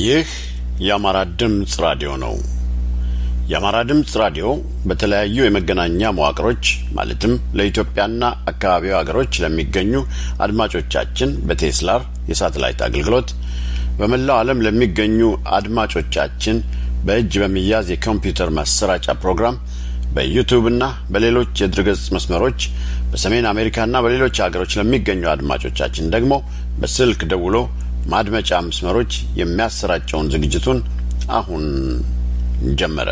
ይህ የአማራ ድምፅ ራዲዮ ነው። የአማራ ድምፅ ራዲዮ በተለያዩ የመገናኛ መዋቅሮች ማለትም ለኢትዮጵያና አካባቢው ሀገሮች ለሚገኙ አድማጮቻችን በቴስላር የሳተላይት አገልግሎት በመላው ዓለም ለሚገኙ አድማጮቻችን በእጅ በሚያዝ የኮምፒውተር ማሰራጫ ፕሮግራም በዩቱብና በሌሎች የድረገጽ መስመሮች በሰሜን አሜሪካና በሌሎች ሀገሮች ለሚገኙ አድማጮቻችን ደግሞ በስልክ ደውሎ ማድመጫ መስመሮች የሚያሰራጨውን ዝግጅቱን አሁን ጀመረ።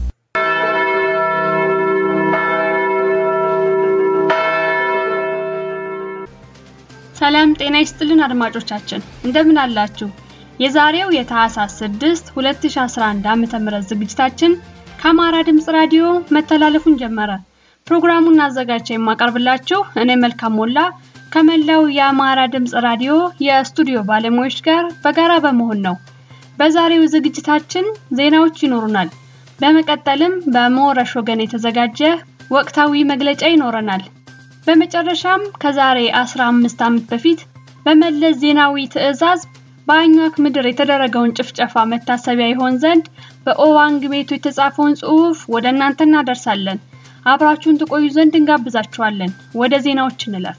ሰላም ጤና ይስጥልን አድማጮቻችን እንደምን አላችሁ? የዛሬው የታህሳስ 6 2011 ዓ.ም ዝግጅታችን ከአማራ ድምጽ ራዲዮ መተላለፉን ጀመረ። ፕሮግራሙን አዘጋጅቼ የማቀርብላችሁ እኔ መልካም ሞላ ከመላው የአማራ ድምጽ ራዲዮ የስቱዲዮ ባለሙያዎች ጋር በጋራ በመሆን ነው። በዛሬው ዝግጅታችን ዜናዎች ይኖሩናል። በመቀጠልም በሞረሽ ወገን የተዘጋጀ ወቅታዊ መግለጫ ይኖረናል። በመጨረሻም ከዛሬ 15 ዓመት በፊት በመለስ ዜናዊ ትዕዛዝ በአኟክ ምድር የተደረገውን ጭፍጨፋ መታሰቢያ ይሆን ዘንድ በኦዋንግ ቤቱ የተጻፈውን ጽሑፍ ወደ እናንተ እናደርሳለን። አብራችሁን ትቆዩ ዘንድ እንጋብዛችኋለን። ወደ ዜናዎች እንለፍ።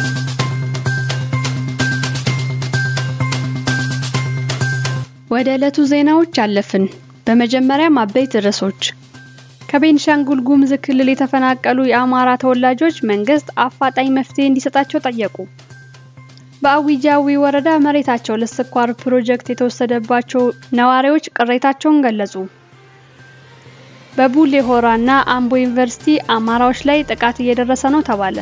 ወደ ዕለቱ ዜናዎች አለፍን። በመጀመሪያም አበይት ርዕሶች ከቤንሻንጉል ጉሙዝ ክልል የተፈናቀሉ የአማራ ተወላጆች መንግስት አፋጣኝ መፍትሄ እንዲሰጣቸው ጠየቁ። በአዊጃዊ ወረዳ መሬታቸው ለስኳር ፕሮጀክት የተወሰደባቸው ነዋሪዎች ቅሬታቸውን ገለጹ። በቡሌ ሆራና አምቦ ዩኒቨርሲቲ አማራዎች ላይ ጥቃት እየደረሰ ነው ተባለ።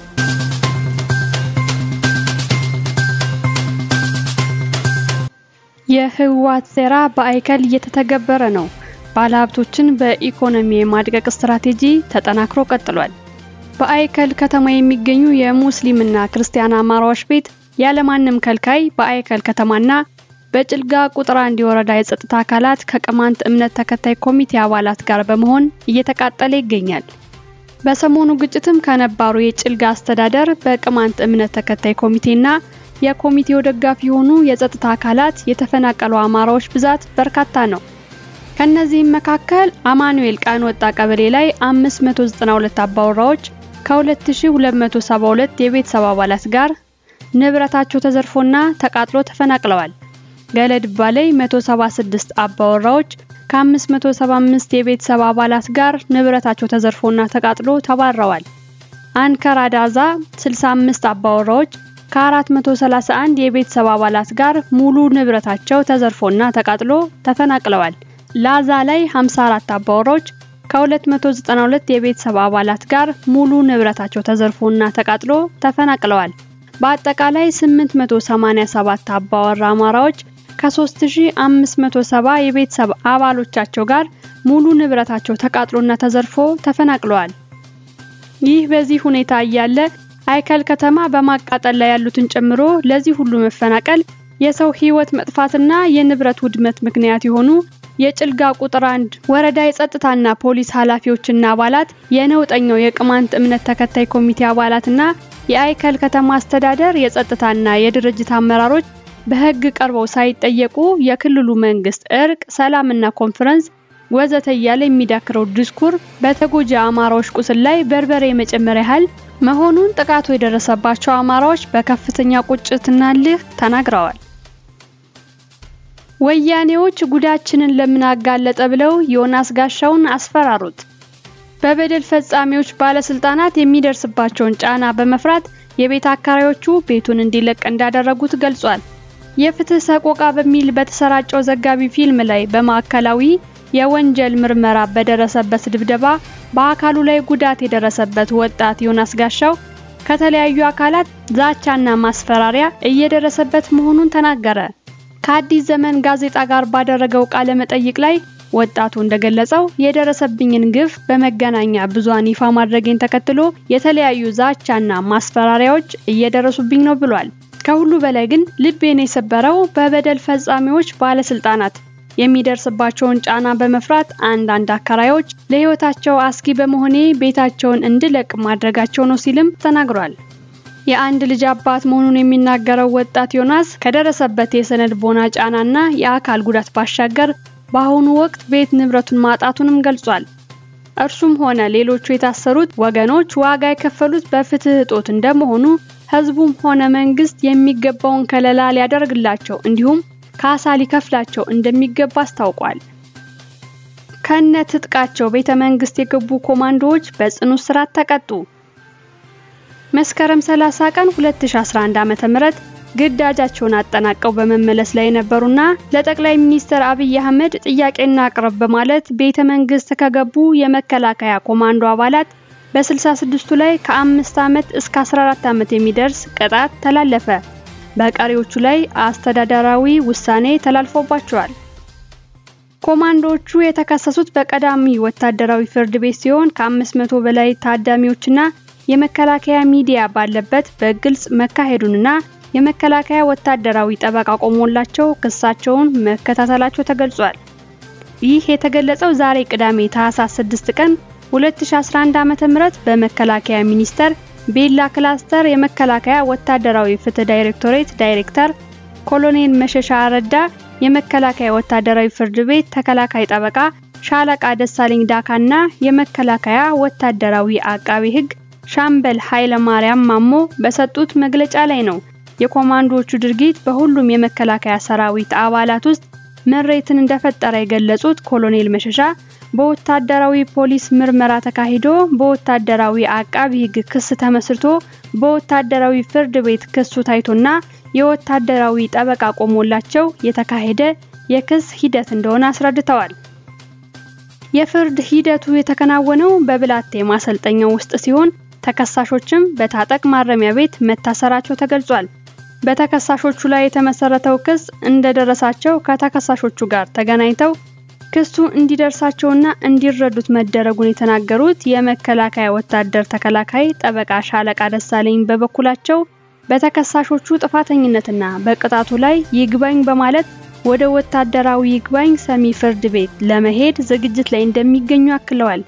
የህወሓት ሴራ በአይከል እየተተገበረ ነው። ባለሀብቶችን በኢኮኖሚ የማድቀቅ ስትራቴጂ ተጠናክሮ ቀጥሏል። በአይከል ከተማ የሚገኙ የሙስሊምና ክርስቲያን አማራዎች ቤት ያለማንም ከልካይ በአይከል ከተማና በጭልጋ ቁጥር አንድ የወረዳ የጸጥታ አካላት ከቅማንት እምነት ተከታይ ኮሚቴ አባላት ጋር በመሆን እየተቃጠለ ይገኛል። በሰሞኑ ግጭትም ከነባሩ የጭልጋ አስተዳደር በቅማንት እምነት ተከታይ ኮሚቴና የኮሚቴው ደጋፊ የሆኑ የጸጥታ አካላት የተፈናቀሉ አማራዎች ብዛት በርካታ ነው። ከነዚህም መካከል አማኑኤል ቃን ወጣ ቀበሌ ላይ 592 አባወራዎች ከ2272 የቤተሰብ አባላት ጋር ንብረታቸው ተዘርፎና ተቃጥሎ ተፈናቅለዋል። ገለድባ ላይ 176 አባወራዎች ከ575 የቤተሰብ አባላት ጋር ንብረታቸው ተዘርፎና ተቃጥሎ ተባረዋል። አንከር አዳዛ 65 አባወራዎች ከ431 የቤተሰብ አባላት ጋር ሙሉ ንብረታቸው ተዘርፎና ተቃጥሎ ተፈናቅለዋል። ላዛ ላይ 54 አባወራዎች ከ292 የቤተሰብ አባላት ጋር ሙሉ ንብረታቸው ተዘርፎና ተቃጥሎ ተፈናቅለዋል። በአጠቃላይ 887 አባወራ አማራዎች ከ3570 የቤተሰብ አባሎቻቸው ጋር ሙሉ ንብረታቸው ተቃጥሎና ተዘርፎ ተፈናቅለዋል። ይህ በዚህ ሁኔታ እያለ አይከል ከተማ በማቃጠል ላይ ያሉትን ጨምሮ ለዚህ ሁሉ መፈናቀል የሰው ሕይወት መጥፋትና የንብረት ውድመት ምክንያት የሆኑ የጭልጋ ቁጥር አንድ ወረዳ የጸጥታና ፖሊስ ኃላፊዎችና አባላት የነውጠኛው የቅማንት እምነት ተከታይ ኮሚቴ አባላትና የአይከል ከተማ አስተዳደር የጸጥታና የድርጅት አመራሮች በሕግ ቀርበው ሳይጠየቁ የክልሉ መንግስት እርቅ፣ ሰላምና ኮንፈረንስ ወዘተ እያለ የሚዳክረው ዲስኩር በተጎጂ አማራዎች ቁስል ላይ በርበሬ የመጨመር ያህል መሆኑን ጥቃቱ የደረሰባቸው አማራዎች በከፍተኛ ቁጭትና እልህ ተናግረዋል። ወያኔዎች ጉዳችንን ለምን አጋለጠ ብለው ዮናስ ጋሻውን አስፈራሩት። በበደል ፈጻሚዎች ባለስልጣናት የሚደርስባቸውን ጫና በመፍራት የቤት አከራዮቹ ቤቱን እንዲለቅ እንዳደረጉት ገልጿል። የፍትህ ሰቆቃ በሚል በተሰራጨው ዘጋቢ ፊልም ላይ በማዕከላዊ የወንጀል ምርመራ በደረሰበት ድብደባ በአካሉ ላይ ጉዳት የደረሰበት ወጣት ዮናስ ጋሻው ከተለያዩ አካላት ዛቻና ማስፈራሪያ እየደረሰበት መሆኑን ተናገረ። ከአዲስ ዘመን ጋዜጣ ጋር ባደረገው ቃለ መጠይቅ ላይ ወጣቱ እንደገለጸው የደረሰብኝን ግፍ በመገናኛ ብዙሃን ይፋ ማድረጌን ተከትሎ የተለያዩ ዛቻና ማስፈራሪያዎች እየደረሱብኝ ነው ብሏል። ከሁሉ በላይ ግን ልቤን የሰበረው በበደል ፈጻሚዎች ባለስልጣናት የሚደርስባቸውን ጫና በመፍራት አንዳንድ አከራዮች ለሕይወታቸው አስጊ በመሆኔ ቤታቸውን እንድለቅ ማድረጋቸው ነው ሲልም ተናግሯል። የአንድ ልጅ አባት መሆኑን የሚናገረው ወጣት ዮናስ ከደረሰበት የስነ ልቦና ጫናና የአካል ጉዳት ባሻገር በአሁኑ ወቅት ቤት ንብረቱን ማጣቱንም ገልጿል። እርሱም ሆነ ሌሎቹ የታሰሩት ወገኖች ዋጋ የከፈሉት በፍትህ እጦት እንደመሆኑ ህዝቡም ሆነ መንግስት የሚገባውን ከለላ ሊያደርግላቸው እንዲሁም ካሳ ሊከፍላቸው እንደሚገባ አስታውቋል። ከነ ትጥቃቸው ቤተ መንግስት የገቡ ኮማንዶዎች በጽኑ እስራት ተቀጡ። መስከረም 30 ቀን 2011 ዓ.ም ግዳጃቸውን አጠናቀው በመመለስ ላይ የነበሩና ለጠቅላይ ሚኒስትር አብይ አህመድ ጥያቄና አቅርብ በማለት ቤተ መንግስት ከገቡ የመከላከያ ኮማንዶ አባላት በ66ቱ ላይ ከአምስት ዓመት እስከ 14 ዓመት የሚደርስ ቅጣት ተላለፈ። በቀሪዎቹ ላይ አስተዳደራዊ ውሳኔ ተላልፎባቸዋል። ኮማንዶዎቹ የተከሰሱት በቀዳሚ ወታደራዊ ፍርድ ቤት ሲሆን ከ500 በላይ ታዳሚዎችና የመከላከያ ሚዲያ ባለበት በግልጽ መካሄዱንና የመከላከያ ወታደራዊ ጠበቃ ቆሞላቸው ክሳቸውን መከታተላቸው ተገልጿል። ይህ የተገለጸው ዛሬ ቅዳሜ ታህሳስ 6 ቀን 2011 ዓ.ም በመከላከያ ሚኒስቴር ቤላ ክላስተር የመከላከያ ወታደራዊ ፍትህ ዳይሬክቶሬት ዳይሬክተር ኮሎኔል መሸሻ አረዳ፣ የመከላከያ ወታደራዊ ፍርድ ቤት ተከላካይ ጠበቃ ሻለቃ ደሳለኝ ዳካና የመከላከያ ወታደራዊ አቃቢ ህግ ሻምበል ኃይለ ማርያም ማሞ በሰጡት መግለጫ ላይ ነው። የኮማንዶዎቹ ድርጊት በሁሉም የመከላከያ ሰራዊት አባላት ውስጥ ምሬትን እንደፈጠረ የገለጹት ኮሎኔል መሸሻ በወታደራዊ ፖሊስ ምርመራ ተካሂዶ በወታደራዊ አቃቢ ህግ ክስ ተመስርቶ በወታደራዊ ፍርድ ቤት ክሱ ታይቶና የወታደራዊ ጠበቃ ቆሞላቸው የተካሄደ የክስ ሂደት እንደሆነ አስረድተዋል። የፍርድ ሂደቱ የተከናወነው በብላቴ ማሰልጠኛው ውስጥ ሲሆን ተከሳሾችም በታጠቅ ማረሚያ ቤት መታሰራቸው ተገልጿል። በተከሳሾቹ ላይ የተመሰረተው ክስ እንደደረሳቸው ከተከሳሾቹ ጋር ተገናኝተው ክሱ እንዲደርሳቸውና እንዲረዱት መደረጉን የተናገሩት የመከላከያ ወታደር ተከላካይ ጠበቃ ሻለቃ ደሳለኝ በበኩላቸው በተከሳሾቹ ጥፋተኝነትና በቅጣቱ ላይ ይግባኝ በማለት ወደ ወታደራዊ ይግባኝ ሰሚ ፍርድ ቤት ለመሄድ ዝግጅት ላይ እንደሚገኙ አክለዋል።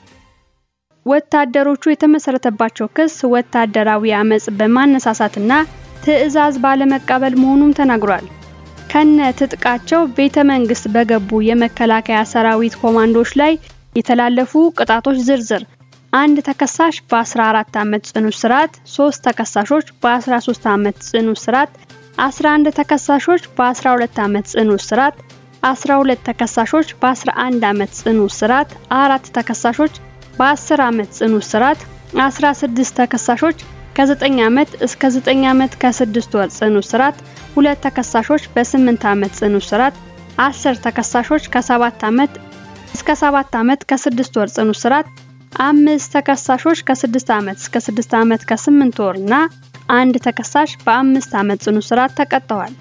ወታደሮቹ የተመሰረተባቸው ክስ ወታደራዊ አመጽ በማነሳሳትና ትዕዛዝ ባለመቀበል መሆኑም ተናግሯል። ከነ ትጥቃቸው ቤተ መንግስት በገቡ የመከላከያ ሰራዊት ኮማንዶች ላይ የተላለፉ ቅጣቶች ዝርዝር አንድ ተከሳሽ በ14 ዓመት ጽኑ እስራት፣ 3 ተከሳሾች በ13 ዓመት ጽኑ እስራት፣ 11 ተከሳሾች በ12 ዓመት ጽኑ እስራት፣ 12 ተከሳሾች በ11 ዓመት ጽኑ እስራት፣ አራት ተከሳሾች በ10 ዓመት ጽኑ እስራት፣ 16 ተከሳሾች ከ9 ዓመት እስከ 9 ዓመት ከ6 ወር ጽኑ እስራት፣ ሁለት ተከሳሾች በ8 ዓመት ጽኑ እስራት፣ 10 ተከሳሾች ከ7 ዓመት እስከ 7 ዓመት ከ6 ወር ጽኑ እስራት፣ አምስት ተከሳሾች ከ6 ዓመት እስከ 6 ዓመት ከ8 ወር እና አንድ ተከሳሽ በአምስት ዓመት ጽኑ እስራት ተቀጥተዋል።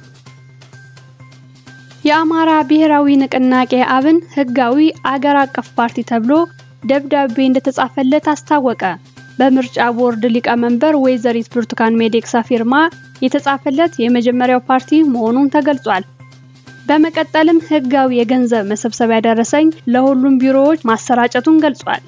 የአማራ ብሔራዊ ንቅናቄ አብን ህጋዊ አገር አቀፍ ፓርቲ ተብሎ ደብዳቤ እንደተጻፈለት አስታወቀ። በምርጫ ቦርድ ሊቀመንበር ወይዘሪት ብርቱካን ሚደቅሳ ፊርማ የተጻፈለት የመጀመሪያው ፓርቲ መሆኑን ተገልጿል። በመቀጠልም ህጋዊ የገንዘብ መሰብሰቢያ ደረሰኝ ለሁሉም ቢሮዎች ማሰራጨቱን ገልጿል።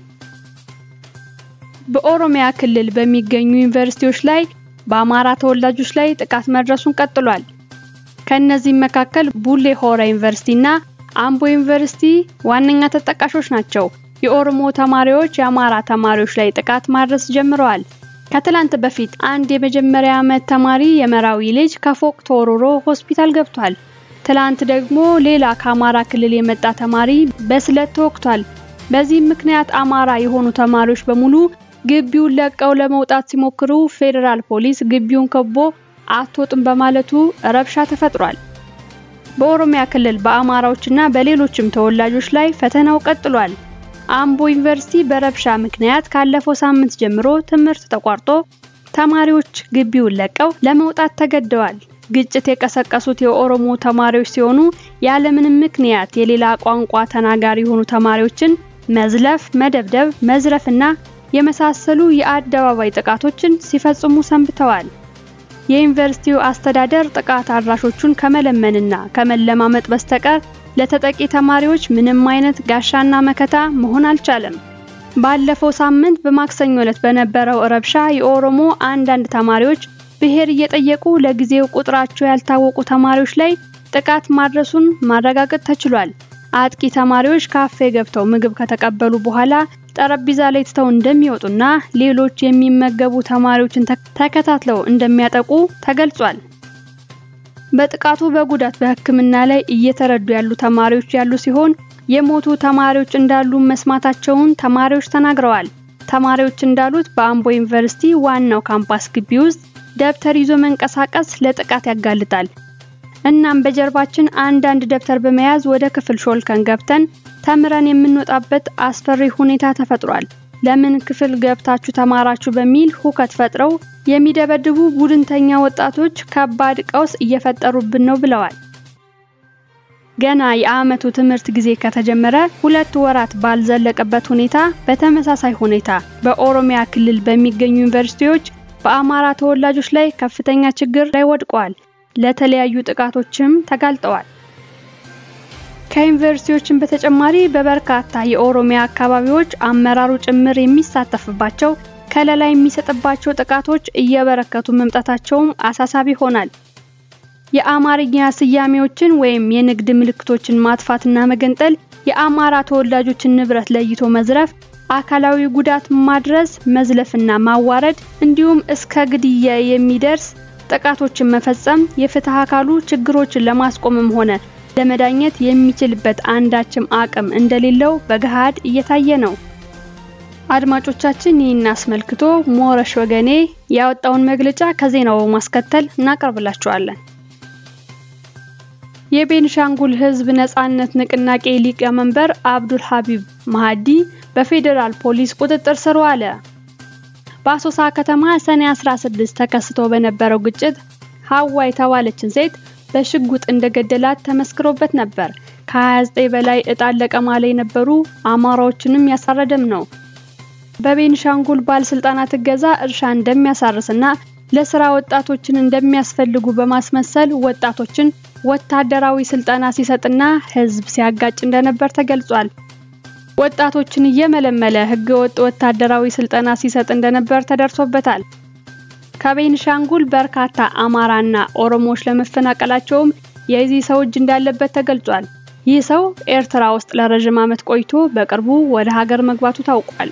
በኦሮሚያ ክልል በሚገኙ ዩኒቨርሲቲዎች ላይ በአማራ ተወላጆች ላይ ጥቃት መድረሱን ቀጥሏል። ከእነዚህም መካከል ቡሌ ሆራ ዩኒቨርሲቲ እና አምቦ ዩኒቨርሲቲ ዋነኛ ተጠቃሾች ናቸው። የኦሮሞ ተማሪዎች የአማራ ተማሪዎች ላይ ጥቃት ማድረስ ጀምረዋል። ከትላንት በፊት አንድ የመጀመሪያ ዓመት ተማሪ የመራዊ ልጅ ከፎቅ ተወርሮ ሆስፒታል ገብቷል። ትላንት ደግሞ ሌላ ከአማራ ክልል የመጣ ተማሪ በስለት ተወግቷል። በዚህም ምክንያት አማራ የሆኑ ተማሪዎች በሙሉ ግቢውን ለቀው ለመውጣት ሲሞክሩ ፌዴራል ፖሊስ ግቢውን ከቦ አትወጡም በማለቱ ረብሻ ተፈጥሯል። በኦሮሚያ ክልል በአማራዎችና በሌሎችም ተወላጆች ላይ ፈተናው ቀጥሏል። አምቦ ዩኒቨርሲቲ በረብሻ ምክንያት ካለፈው ሳምንት ጀምሮ ትምህርት ተቋርጦ ተማሪዎች ግቢውን ለቀው ለመውጣት ተገደዋል። ግጭት የቀሰቀሱት የኦሮሞ ተማሪዎች ሲሆኑ ያለምንም ምክንያት የሌላ ቋንቋ ተናጋሪ የሆኑ ተማሪዎችን መዝለፍ፣ መደብደብ፣ መዝረፍና የመሳሰሉ የአደባባይ ጥቃቶችን ሲፈጽሙ ሰንብተዋል። የዩኒቨርሲቲው አስተዳደር ጥቃት አድራሾቹን ከመለመንና ከመለማመጥ በስተቀር ለተጠቂ ተማሪዎች ምንም አይነት ጋሻና መከታ መሆን አልቻለም። ባለፈው ሳምንት በማክሰኞ ዕለት በነበረው ረብሻ የኦሮሞ አንዳንድ ተማሪዎች ብሔር እየጠየቁ ለጊዜው ቁጥራቸው ያልታወቁ ተማሪዎች ላይ ጥቃት ማድረሱን ማረጋገጥ ተችሏል። አጥቂ ተማሪዎች ካፌ ገብተው ምግብ ከተቀበሉ በኋላ ጠረጴዛ ላይ ትተው እንደሚወጡና ሌሎች የሚመገቡ ተማሪዎችን ተከታትለው እንደሚያጠቁ ተገልጿል። በጥቃቱ በጉዳት በሕክምና ላይ እየተረዱ ያሉ ተማሪዎች ያሉ ሲሆን የሞቱ ተማሪዎች እንዳሉ መስማታቸውን ተማሪዎች ተናግረዋል። ተማሪዎች እንዳሉት በአምቦ ዩኒቨርሲቲ ዋናው ካምፓስ ግቢ ውስጥ ደብተር ይዞ መንቀሳቀስ ለጥቃት ያጋልጣል። እናም በጀርባችን አንዳንድ ደብተር በመያዝ ወደ ክፍል ሾልከን ገብተን ተምረን የምንወጣበት አስፈሪ ሁኔታ ተፈጥሯል። ለምን ክፍል ገብታችሁ ተማራችሁ በሚል ሁከት ፈጥረው የሚደበድቡ ቡድንተኛ ወጣቶች ከባድ ቀውስ እየፈጠሩብን ነው ብለዋል። ገና የዓመቱ ትምህርት ጊዜ ከተጀመረ ሁለት ወራት ባልዘለቀበት ሁኔታ በተመሳሳይ ሁኔታ በኦሮሚያ ክልል በሚገኙ ዩኒቨርሲቲዎች በአማራ ተወላጆች ላይ ከፍተኛ ችግር ላይ ወድቀዋል። ለተለያዩ ጥቃቶችም ተጋልጠዋል። ከዩኒቨርሲቲዎችን በተጨማሪ በበርካታ የኦሮሚያ አካባቢዎች አመራሩ ጭምር የሚሳተፍባቸው ከለላ የሚሰጥባቸው ጥቃቶች እየበረከቱ መምጣታቸውም አሳሳቢ ሆናል። የአማርኛ ስያሜዎችን ወይም የንግድ ምልክቶችን ማጥፋትና መገንጠል፣ የአማራ ተወላጆችን ንብረት ለይቶ መዝረፍ፣ አካላዊ ጉዳት ማድረስ፣ መዝለፍና ማዋረድ እንዲሁም እስከ ግድያ የሚደርስ ጥቃቶችን መፈጸም የፍትህ አካሉ ችግሮችን ለማስቆምም ሆነ ለመዳኘት የሚችልበት አንዳችም አቅም እንደሌለው በገሃድ እየታየ ነው። አድማጮቻችን ይህን አስመልክቶ ሞረሽ ወገኔ ያወጣውን መግለጫ ከዜናው በማስከተል እናቀርብላችኋለን። የቤንሻንጉል ሕዝብ ነጻነት ንቅናቄ ሊቀመንበር አብዱል ሀቢብ ማሃዲ በፌዴራል ፖሊስ ቁጥጥር ስር ዋለ። በአሶሳ ከተማ ሰኔ 16 ተከስቶ በነበረው ግጭት ሀዋ የተባለችን ሴት በሽጉጥ እንደገደላት ተመስክሮበት ነበር። ከ29 በላይ እጣን ለቀማ ላይ የነበሩ አማራዎችንም ያሳረደም ነው። በቤንሻንጉል ባለስልጣናት እገዛ እርሻ እንደሚያሳርስና ለስራ ወጣቶችን እንደሚያስፈልጉ በማስመሰል ወጣቶችን ወታደራዊ ስልጠና ሲሰጥና ህዝብ ሲያጋጭ እንደነበር ተገልጿል። ወጣቶችን እየመለመለ ህገወጥ ወታደራዊ ስልጠና ሲሰጥ እንደነበር ተደርሶበታል። ከቤንሻንጉል በርካታ አማራና ኦሮሞዎች ለመፈናቀላቸውም የዚህ ሰው እጅ እንዳለበት ተገልጿል። ይህ ሰው ኤርትራ ውስጥ ለረጅም ዓመት ቆይቶ በቅርቡ ወደ ሀገር መግባቱ ታውቋል።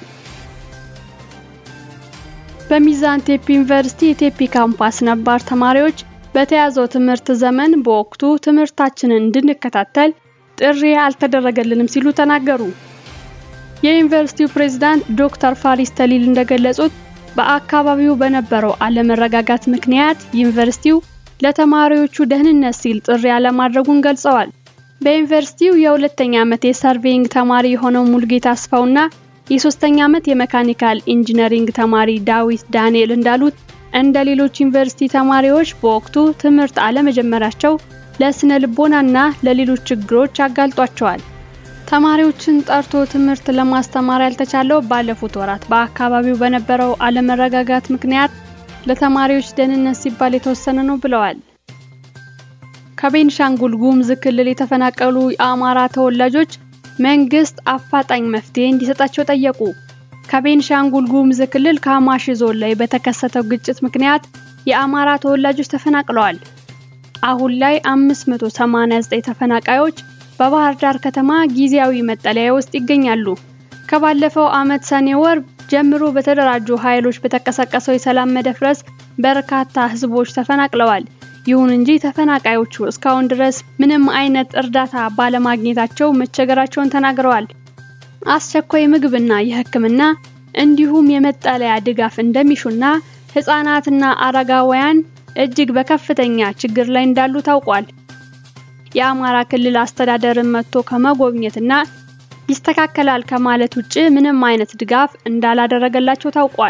በሚዛን ቴፒ ዩኒቨርሲቲ የቴፒ ካምፓስ ነባር ተማሪዎች በተያዘው ትምህርት ዘመን በወቅቱ ትምህርታችንን እንድንከታተል ጥሪ አልተደረገልንም ሲሉ ተናገሩ። የዩኒቨርሲቲው ፕሬዝዳንት ዶክተር ፋሪስ ተሊል እንደገለጹት በአካባቢው በነበረው አለመረጋጋት ምክንያት ዩኒቨርሲቲው ለተማሪዎቹ ደህንነት ሲል ጥሪ አለማድረጉን ገልጸዋል። በዩኒቨርሲቲው የሁለተኛ ዓመት የሰርቬይንግ ተማሪ የሆነው ሙልጌታ አስፋውና የሶስተኛ ዓመት የሜካኒካል ኢንጂነሪንግ ተማሪ ዳዊት ዳንኤል እንዳሉት እንደ ሌሎች ዩኒቨርሲቲ ተማሪዎች በወቅቱ ትምህርት አለመጀመራቸው ለስነ ልቦናና ለሌሎች ችግሮች አጋልጧቸዋል። ተማሪዎችን ጠርቶ ትምህርት ለማስተማር ያልተቻለው ባለፉት ወራት በአካባቢው በነበረው አለመረጋጋት ምክንያት ለተማሪዎች ደህንነት ሲባል የተወሰነ ነው ብለዋል። ከቤንሻንጉል ጉሙዝ ክልል የተፈናቀሉ የአማራ ተወላጆች መንግስት አፋጣኝ መፍትሄ እንዲሰጣቸው ጠየቁ። ከቤንሻንጉል ጉሙዝ ክልል ካማሺ ዞን ላይ በተከሰተው ግጭት ምክንያት የአማራ ተወላጆች ተፈናቅለዋል። አሁን ላይ 589 ተፈናቃዮች በባህር ዳር ከተማ ጊዜያዊ መጠለያ ውስጥ ይገኛሉ። ከባለፈው ዓመት ሰኔ ወር ጀምሮ በተደራጁ ኃይሎች በተቀሰቀሰው የሰላም መደፍረስ በርካታ ህዝቦች ተፈናቅለዋል። ይሁን እንጂ ተፈናቃዮቹ እስካሁን ድረስ ምንም አይነት እርዳታ ባለማግኘታቸው መቸገራቸውን ተናግረዋል። አስቸኳይ ምግብና የሕክምና እንዲሁም የመጠለያ ድጋፍ እንደሚሹና ህጻናትና አረጋውያን እጅግ በከፍተኛ ችግር ላይ እንዳሉ ታውቋል። የአማራ ክልል አስተዳደርን መጥቶ ከመጎብኘትና ይስተካከላል ከማለት ውጭ ምንም አይነት ድጋፍ እንዳላደረገላቸው ታውቋል።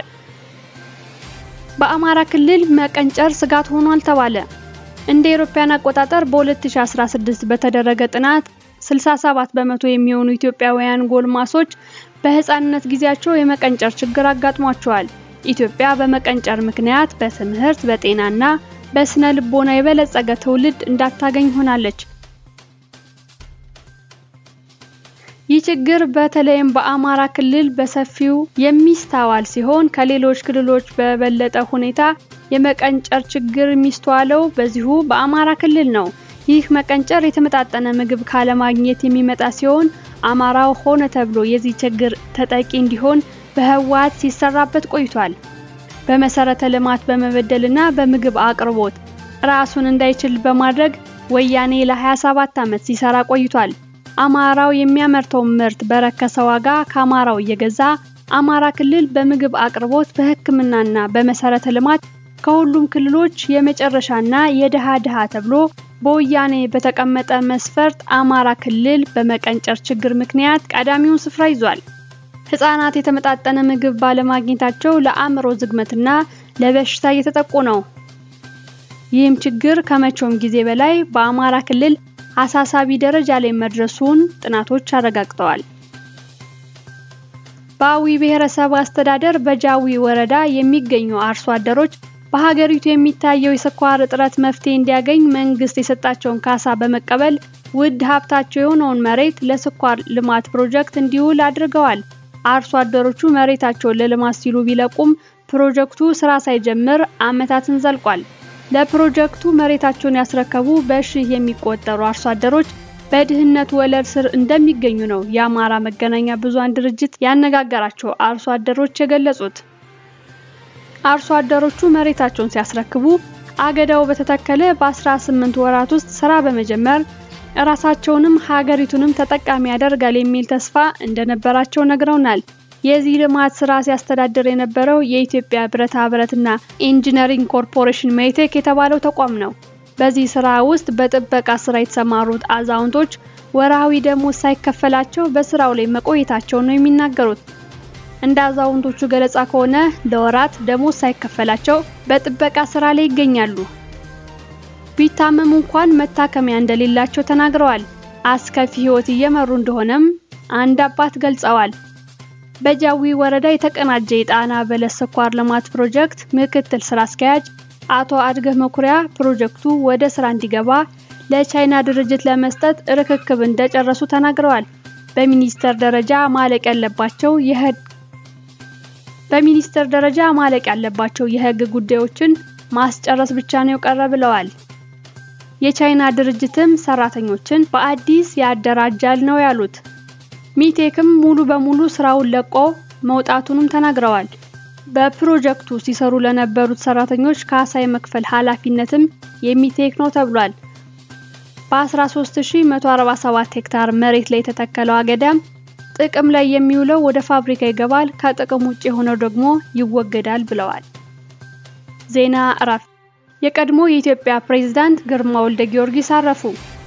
በአማራ ክልል መቀንጨር ስጋት ሆኗል ተባለ። እንደ አውሮፓውያን አቆጣጠር በ2016 በተደረገ ጥናት 67 በመቶ የሚሆኑ ኢትዮጵያውያን ጎልማሶች በህፃንነት ጊዜያቸው የመቀንጨር ችግር አጋጥሟቸዋል። ኢትዮጵያ በመቀንጨር ምክንያት በትምህርት በጤናና በስነ ልቦና የበለጸገ ትውልድ እንዳታገኝ ሆናለች። ይህ ችግር በተለይም በአማራ ክልል በሰፊው የሚስተዋል ሲሆን ከሌሎች ክልሎች በበለጠ ሁኔታ የመቀንጨር ችግር የሚስተዋለው በዚሁ በአማራ ክልል ነው። ይህ መቀንጨር የተመጣጠነ ምግብ ካለማግኘት የሚመጣ ሲሆን አማራው ሆነ ተብሎ የዚህ ችግር ተጠቂ እንዲሆን በህወሓት ሲሰራበት ቆይቷል። በመሰረተ ልማት በመበደልና በምግብ አቅርቦት ራሱን እንዳይችል በማድረግ ወያኔ ለ27 ዓመት ሲሰራ ቆይቷል። አማራው የሚያመርተው ምርት በረከሰ ዋጋ ከአማራው እየገዛ አማራ ክልል በምግብ አቅርቦት፣ በሕክምናና በመሰረተ ልማት ከሁሉም ክልሎች የመጨረሻና የድሃ ድሃ ተብሎ በወያኔ በተቀመጠ መስፈርት አማራ ክልል በመቀንጨር ችግር ምክንያት ቀዳሚውን ስፍራ ይዟል። ህጻናት የተመጣጠነ ምግብ ባለማግኘታቸው ለአእምሮ ዝግመትና ለበሽታ እየተጠቁ ነው። ይህም ችግር ከመቼውም ጊዜ በላይ በአማራ ክልል አሳሳቢ ደረጃ ላይ መድረሱን ጥናቶች አረጋግጠዋል። በአዊ ብሔረሰብ አስተዳደር በጃዊ ወረዳ የሚገኙ አርሶ አደሮች በሀገሪቱ የሚታየው የስኳር እጥረት መፍትሄ እንዲያገኝ መንግስት የሰጣቸውን ካሳ በመቀበል ውድ ሀብታቸው የሆነውን መሬት ለስኳር ልማት ፕሮጀክት እንዲውል አድርገዋል። አርሶ አደሮቹ መሬታቸውን ለልማት ሲሉ ቢለቁም ፕሮጀክቱ ስራ ሳይጀምር ዓመታትን ዘልቋል። ለፕሮጀክቱ መሬታቸውን ያስረከቡ በሺህ የሚቆጠሩ አርሶ አደሮች በድህነት ወለል ስር እንደሚገኙ ነው የአማራ መገናኛ ብዙሃን ድርጅት ያነጋገራቸው አርሶ አደሮች የገለጹት። አርሶ አደሮቹ መሬታቸውን ሲያስረክቡ አገዳው በተተከለ በ18 ወራት ውስጥ ስራ በመጀመር ራሳቸውንም ሀገሪቱንም ተጠቃሚ ያደርጋል የሚል ተስፋ እንደነበራቸው ነግረውናል። የዚህ ልማት ስራ ሲያስተዳድር የነበረው የኢትዮጵያ ብረታ ብረትና ኢንጂነሪንግ ኮርፖሬሽን ሜቴክ የተባለው ተቋም ነው። በዚህ ስራ ውስጥ በጥበቃ ስራ የተሰማሩት አዛውንቶች ወርሃዊ ደሞዝ ሳይከፈላቸው በስራው ላይ መቆየታቸው ነው የሚናገሩት። እንደ አዛውንቶቹ ገለጻ ከሆነ ለወራት ደሞዝ ሳይከፈላቸው በጥበቃ ስራ ላይ ይገኛሉ። ቢታመሙ እንኳን መታከሚያ እንደሌላቸው ተናግረዋል። አስከፊ ህይወት እየመሩ እንደሆነም አንድ አባት ገልጸዋል። በጃዊ ወረዳ የተቀናጀ የጣና በለስ ስኳር ልማት ፕሮጀክት ምክትል ስራ አስኪያጅ አቶ አድገህ መኩሪያ ፕሮጀክቱ ወደ ስራ እንዲገባ ለቻይና ድርጅት ለመስጠት ርክክብ እንደጨረሱ ተናግረዋል። በሚኒስተር ደረጃ ማለቅ ያለባቸው የህግ በሚኒስተር ደረጃ ማለቅ ያለባቸው የህግ ጉዳዮችን ማስጨረስ ብቻ ነው የቀረ ብለዋል። የቻይና ድርጅትም ሰራተኞችን በአዲስ ያደራጃል ነው ያሉት። ሚቴክም ሙሉ በሙሉ ስራውን ለቆ መውጣቱንም ተናግረዋል። በፕሮጀክቱ ሲሰሩ ለነበሩት ሰራተኞች ካሳ የመክፈል ኃላፊነትም የሚቴክ ነው ተብሏል። በ13147 ሄክታር መሬት ላይ የተተከለው አገዳም ጥቅም ላይ የሚውለው ወደ ፋብሪካ ይገባል፣ ከጥቅም ውጭ የሆነው ደግሞ ይወገዳል ብለዋል። ዜና እረፍት። የቀድሞ የኢትዮጵያ ፕሬዝዳንት ግርማ ወልደ ጊዮርጊስ አረፉ።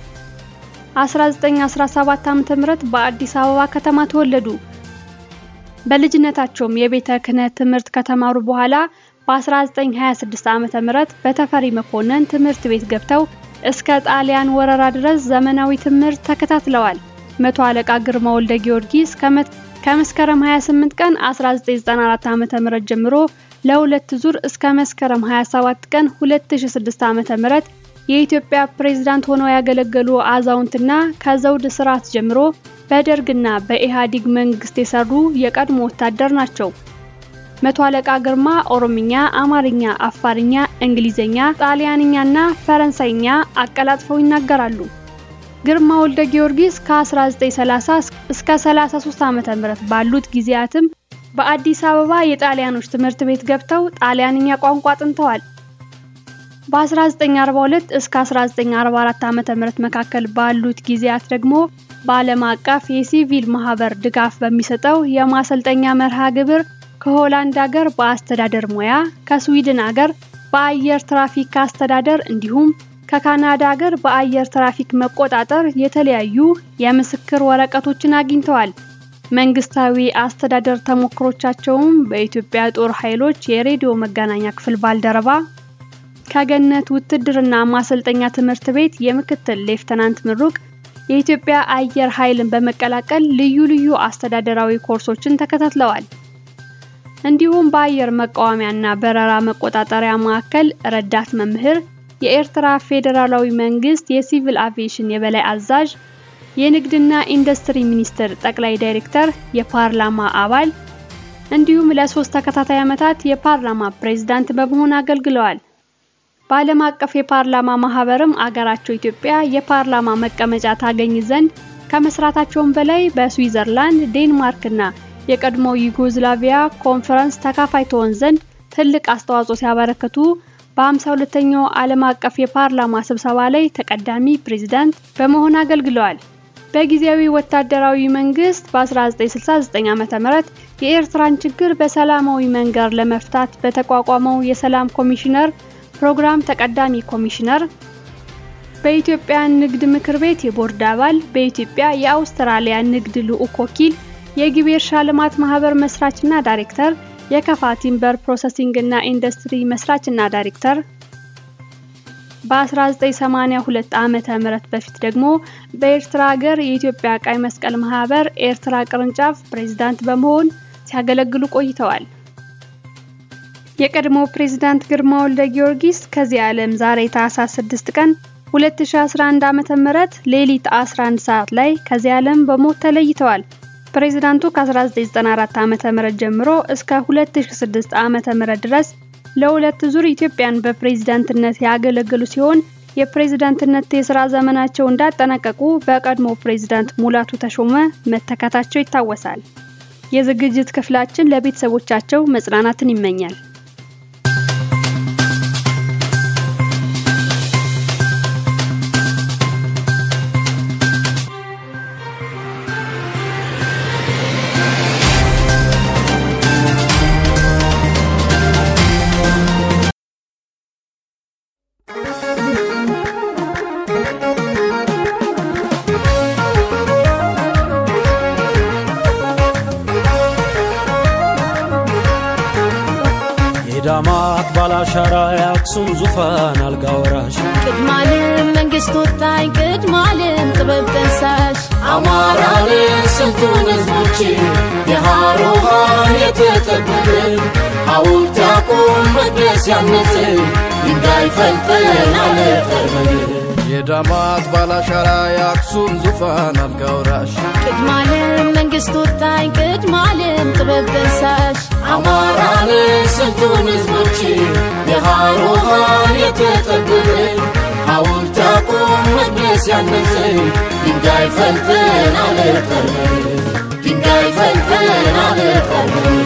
1917 ዓ.ም በአዲስ አበባ ከተማ ተወለዱ። በልጅነታቸውም የቤተ ክህነት ትምህርት ከተማሩ በኋላ በ1926 ዓ.ም በተፈሪ መኮንን ትምህርት ቤት ገብተው እስከ ጣሊያን ወረራ ድረስ ዘመናዊ ትምህርት ተከታትለዋል። መቶ አለቃ ግርማ ወልደ ጊዮርጊስ ከመስከረም 28 ቀን 1994 ዓ.ም ጀምሮ ለሁለት ዙር እስከ መስከረም 27 ቀን 2006 ዓ.ም የኢትዮጵያ ፕሬዝዳንት ሆነው ያገለገሉ አዛውንትና ከዘውድ ስርዓት ጀምሮ በደርግና በኢህአዴግ መንግስት የሰሩ የቀድሞ ወታደር ናቸው። መቶ አለቃ ግርማ ኦሮምኛ፣ አማርኛ፣ አፋርኛ፣ እንግሊዘኛ፣ ጣሊያንኛና ፈረንሳይኛ አቀላጥፈው ይናገራሉ። ግርማ ወልደ ጊዮርጊስ ከ1930 እስከ 33 ዓ.ም ባሉት ጊዜያትም በአዲስ አበባ የጣሊያኖች ትምህርት ቤት ገብተው ጣሊያንኛ ቋንቋ አጥንተዋል። በ1942 እስከ 1944 ዓ.ም መካከል ባሉት ጊዜያት ደግሞ በዓለም አቀፍ የሲቪል ማህበር ድጋፍ በሚሰጠው የማሰልጠኛ መርሃ ግብር ከሆላንድ ሀገር በአስተዳደር ሙያ፣ ከስዊድን ሀገር በአየር ትራፊክ አስተዳደር እንዲሁም ከካናዳ ሀገር በአየር ትራፊክ መቆጣጠር የተለያዩ የምስክር ወረቀቶችን አግኝተዋል። መንግስታዊ አስተዳደር ተሞክሮቻቸውም በኢትዮጵያ ጦር ኃይሎች የሬዲዮ መገናኛ ክፍል ባልደረባ ከገነት ውትድርና ማሰልጠኛ ትምህርት ቤት የምክትል ሌፍተናንት ምሩቅ የኢትዮጵያ አየር ኃይልን በመቀላቀል ልዩ ልዩ አስተዳደራዊ ኮርሶችን ተከታትለዋል። እንዲሁም በአየር መቃወሚያና በረራ መቆጣጠሪያ ማዕከል ረዳት መምህር፣ የኤርትራ ፌዴራላዊ መንግስት የሲቪል አቪዬሽን የበላይ አዛዥ፣ የንግድና ኢንዱስትሪ ሚኒስቴር ጠቅላይ ዳይሬክተር፣ የፓርላማ አባል እንዲሁም ለሶስት ተከታታይ ዓመታት የፓርላማ ፕሬዝዳንት በመሆን አገልግለዋል። በዓለም አቀፍ የፓርላማ ማህበርም አገራቸው ኢትዮጵያ የፓርላማ መቀመጫ ታገኝ ዘንድ ከመስራታቸውም በላይ በስዊዘርላንድ፣ ዴንማርክና የቀድሞ ዩጎዝላቪያ ኮንፈረንስ ተካፋይ ትሆን ዘንድ ትልቅ አስተዋጽኦ ሲያበረክቱ በ52ኛው ዓለም አቀፍ የፓርላማ ስብሰባ ላይ ተቀዳሚ ፕሬዝዳንት በመሆን አገልግለዋል። በጊዜያዊ ወታደራዊ መንግስት በ1969 ዓ.ም የኤርትራን ችግር በሰላማዊ መንገድ ለመፍታት በተቋቋመው የሰላም ኮሚሽነር ፕሮግራም ተቀዳሚ ኮሚሽነር፣ በኢትዮጵያ ንግድ ምክር ቤት የቦርድ አባል፣ በኢትዮጵያ የአውስትራሊያ ንግድ ልዑክ ወኪል፣ የግቤ እርሻ ልማት ማህበር መስራችና ዳይሬክተር፣ የከፋ ቲምበር ፕሮሰሲንግ እና ኢንዱስትሪ መስራችና ዳይሬክተር በ1982 ዓመተ ምህረት በፊት ደግሞ በኤርትራ ሀገር የኢትዮጵያ ቀይ መስቀል ማህበር ኤርትራ ቅርንጫፍ ፕሬዝዳንት በመሆን ሲያገለግሉ ቆይተዋል። የቀድሞ ፕሬዝዳንት ግርማ ወልደ ጊዮርጊስ ከዚህ ዓለም ዛሬ ታህሳስ 6 ቀን 2011 ዓመተ ምህረት ሌሊት 11 ሰዓት ላይ ከዚህ ዓለም በሞት ተለይተዋል። ፕሬዝዳንቱ ከ1994 ዓመተ ምህረት ጀምሮ እስከ 2006 ዓመተ ምህረት ድረስ ለሁለት ዙር ኢትዮጵያን በፕሬዝዳንትነት ያገለገሉ ሲሆን የፕሬዝዳንትነት የስራ ዘመናቸው እንዳጠናቀቁ በቀድሞ ፕሬዝዳንት ሙላቱ ተሾመ መተካታቸው ይታወሳል። የዝግጅት ክፍላችን ለቤተሰቦቻቸው መጽናናትን ይመኛል። የዳማት ባላሻራ የአክሱም ዙፋን አልጋ ወራሽ ቅድማልም መንግስት ወጣኝ ቅድማልም ጥበብ ጠንሳሽ አማራንን ስንቱን ህዝቦች የሃሮሃን የተጠበብን ሐውልት ያቁም መቅደስ ያነጽን ድንጋይ ፈልጠን አለጠርበን የዳማት ባላሻራ የአክሱም ዙፋን አልጋ ወራሽ ቅድማልም መንግስት ወጣኝ ቅድማልም ጥበብ ጠንሳሽ አማራንን ስንቱን ህዝቦች የሃሮሃን የተጠበብን ሐውልት ያቁም መቅደስ ያነጽን ድንጋይ ፈልጠን አለጠርበን ድንጋይ ፈልጠን አለጠርበን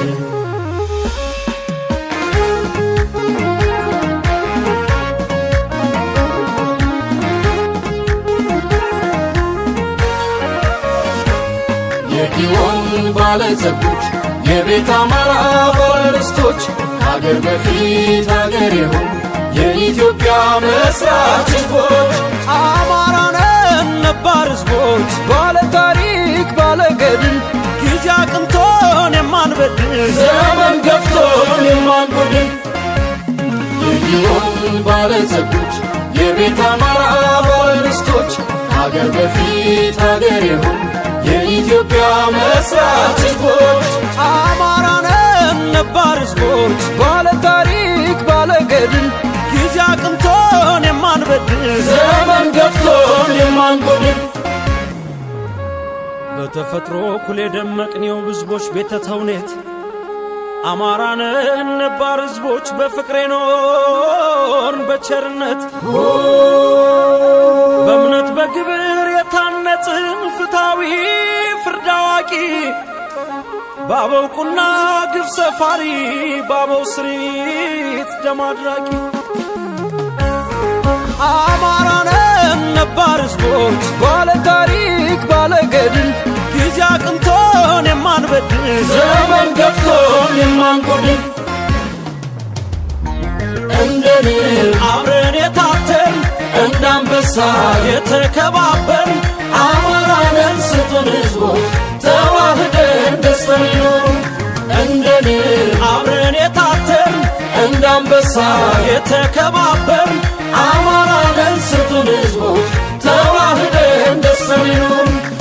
የጊዮን ባለጸጎች የቤት አማራ ባለርስቶች ከአገር በፊት አገር የሆኑ የኢትዮጵያ መስራች ህዝቦች አማራነን ነባር ህዝቦች ባለ ታሪክ ባለ ገድል ጊዜ አቅንቶን የማንበድል ዘመን ገፍቶን የማንጎድን የጊዮን ባለጸጎች የቤት አማራ ባለርስቶች ከአገር በፊት አገር የሆኑ የኢትዮጵያ መስራች ህዝቦች አማራነን ነባር ህዝቦች ባለ ታሪክ ባለ ገድል ጊዜ አቅንቶን የማንበድል ዘመን ገፍቶን የማንጎድን በተፈጥሮ ኩል የደመቅኔው ህዝቦች ቤተ ተውኔት አማራነን ነባር ህዝቦች በፍቅሬ ኖርን በቸርነት በእምነት በግብር የታነጽን ፍትሐዊ ፍርድ አዋቂ በአበው ቁና ግፍ ሰፋሪ በአበው ስሪት ደም አድራቂ አማራነን ነባር ህዝቦች ባለ ታሪክ ባለ ገድል ጊዜ አቅንቶን የማንበድል ዘመን ገፍቶን የማንጎድን እንደ ንብ አብረን የታተን እንደ አንበሳ የተከባበር አማራንን ስጡን ህዝቦች ተዋህደን ደስተን ይኖሩ እንደ ንብ አብረን የታተን እንደ አንበሳ የተከባበር አማራንን ስጡን ህዝቦች ተዋህደን ደስተን ይኖሩ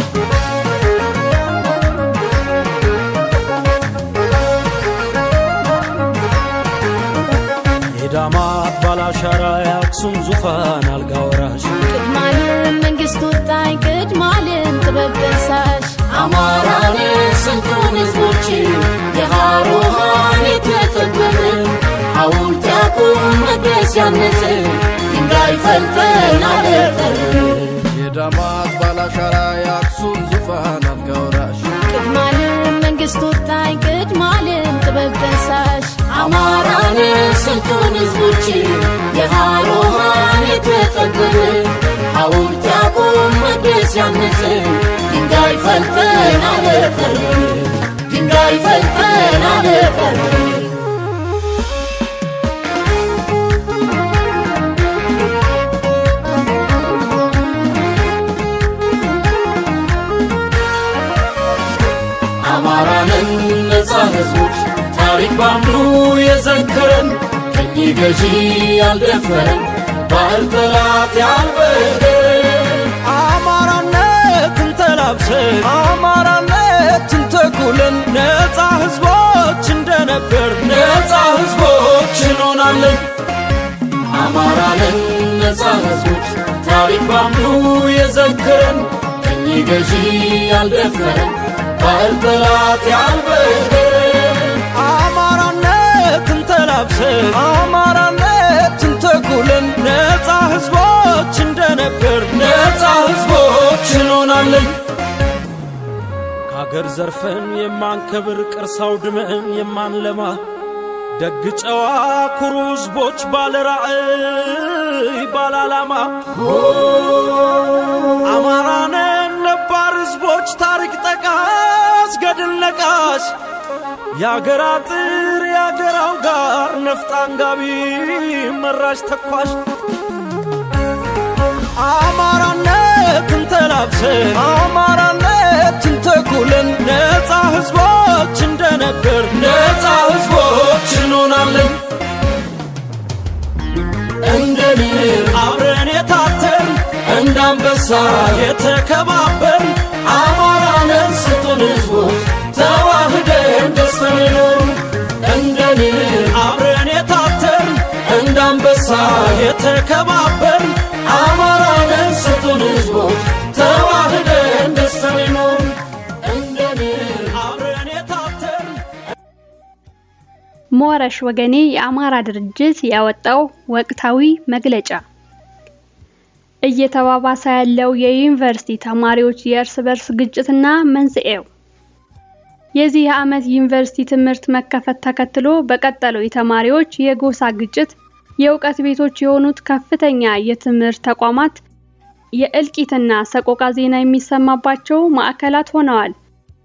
የዳማት ባላሻራ የአክሱም ዙፋን አልጋ ወራሽ ቅድማልም መንግስት ወጣኝ ቅድማልም ጥበብ ጠንሳሽ አማራን ስንቱን ህዝቦች የሃሮሃን የተጠበበ ሐውልት ያቁም መቅደስ ያነጸ ድንጋይ ፈልጠን አለጠር የዳማት ባላሻራ የአክሱም ዙፋን አልጋ ወራሽ ቅድማለም መንግስት ወጣኝ ቅድማለም ጥበብ ጠንሳሽ አማራን ስንቱን ህዝቦች የሃሮሃን የተጠበበ ሐውልት ያቁም መቅደስ ያነጸ ድንጋይ ፈልጠን አለጠር ድንጋይ ፈልጠን አለጠር አማራንን ነፃ ህዝቦች ታሪክ ባንዱ የዘከረን ቅኝ ገዢ ያልደፈረን ባህል ጠላት ያልበገረን አማራነትን ተላብሰን አማራነትን ተኩለን ነፃ ህዝቦች እንደነበር ነፃ ህዝቦች እንሆናለን አማራንን ነፃ ህዝቦች ታሪክ ባንዱ የዘከረን ቅኝ ገዢ ያልደፈረን ባህል ጠላት ያልበገረን አማራነትን ተላብሰን አማራነትን ተኩለን ነፃ ህዝቦች እንደነበር ነፃ ህዝቦች እንሆናለን ከአገር ዘርፈን የማንከብር ቅርስ አውድመን የማንለማ ደግ ጨዋ ኩሩ ህዝቦች ባለ ራዕይ ባለ ዓላማ አማራነን ነባር ህዝቦች ታሪክ ጠቃስ ገድል ነቃሽ የአገር አጥር የአገራው ጋር ነፍጥ አንጋቢ መራሽ ተኳሽ አማራነትን ተላብሰን አማራነትን ተኩለን ነፃ ህዝቦች እንደነበር ነፃ ህዝቦች እንሆናለን እንደ ንብ አብረን የታተር እንደ አንበሳ የተከባበር አማራንን ስጡን ህዝቦች ተዋህደን ደስተን ይኖሩ እንደ ንብ አብረን የታተር እንደ አንበሳ የተከባበር አማራንን ስጡን ህዝቦች ተዋህደን ደስተን ይኖሩ እንደ ንብ አብረን የታተር ሞረሽ ወገኔ የአማራ ድርጅት ያወጣው ወቅታዊ መግለጫ እየተባባሰ ያለው የዩኒቨርሲቲ ተማሪዎች የእርስ በርስ ግጭትና መንስኤው የዚህ ዓመት ዩኒቨርሲቲ ትምህርት መከፈት ተከትሎ በቀጠለው የተማሪዎች የጎሳ ግጭት የእውቀት ቤቶች የሆኑት ከፍተኛ የትምህርት ተቋማት የእልቂትና ሰቆቃ ዜና የሚሰማባቸው ማዕከላት ሆነዋል።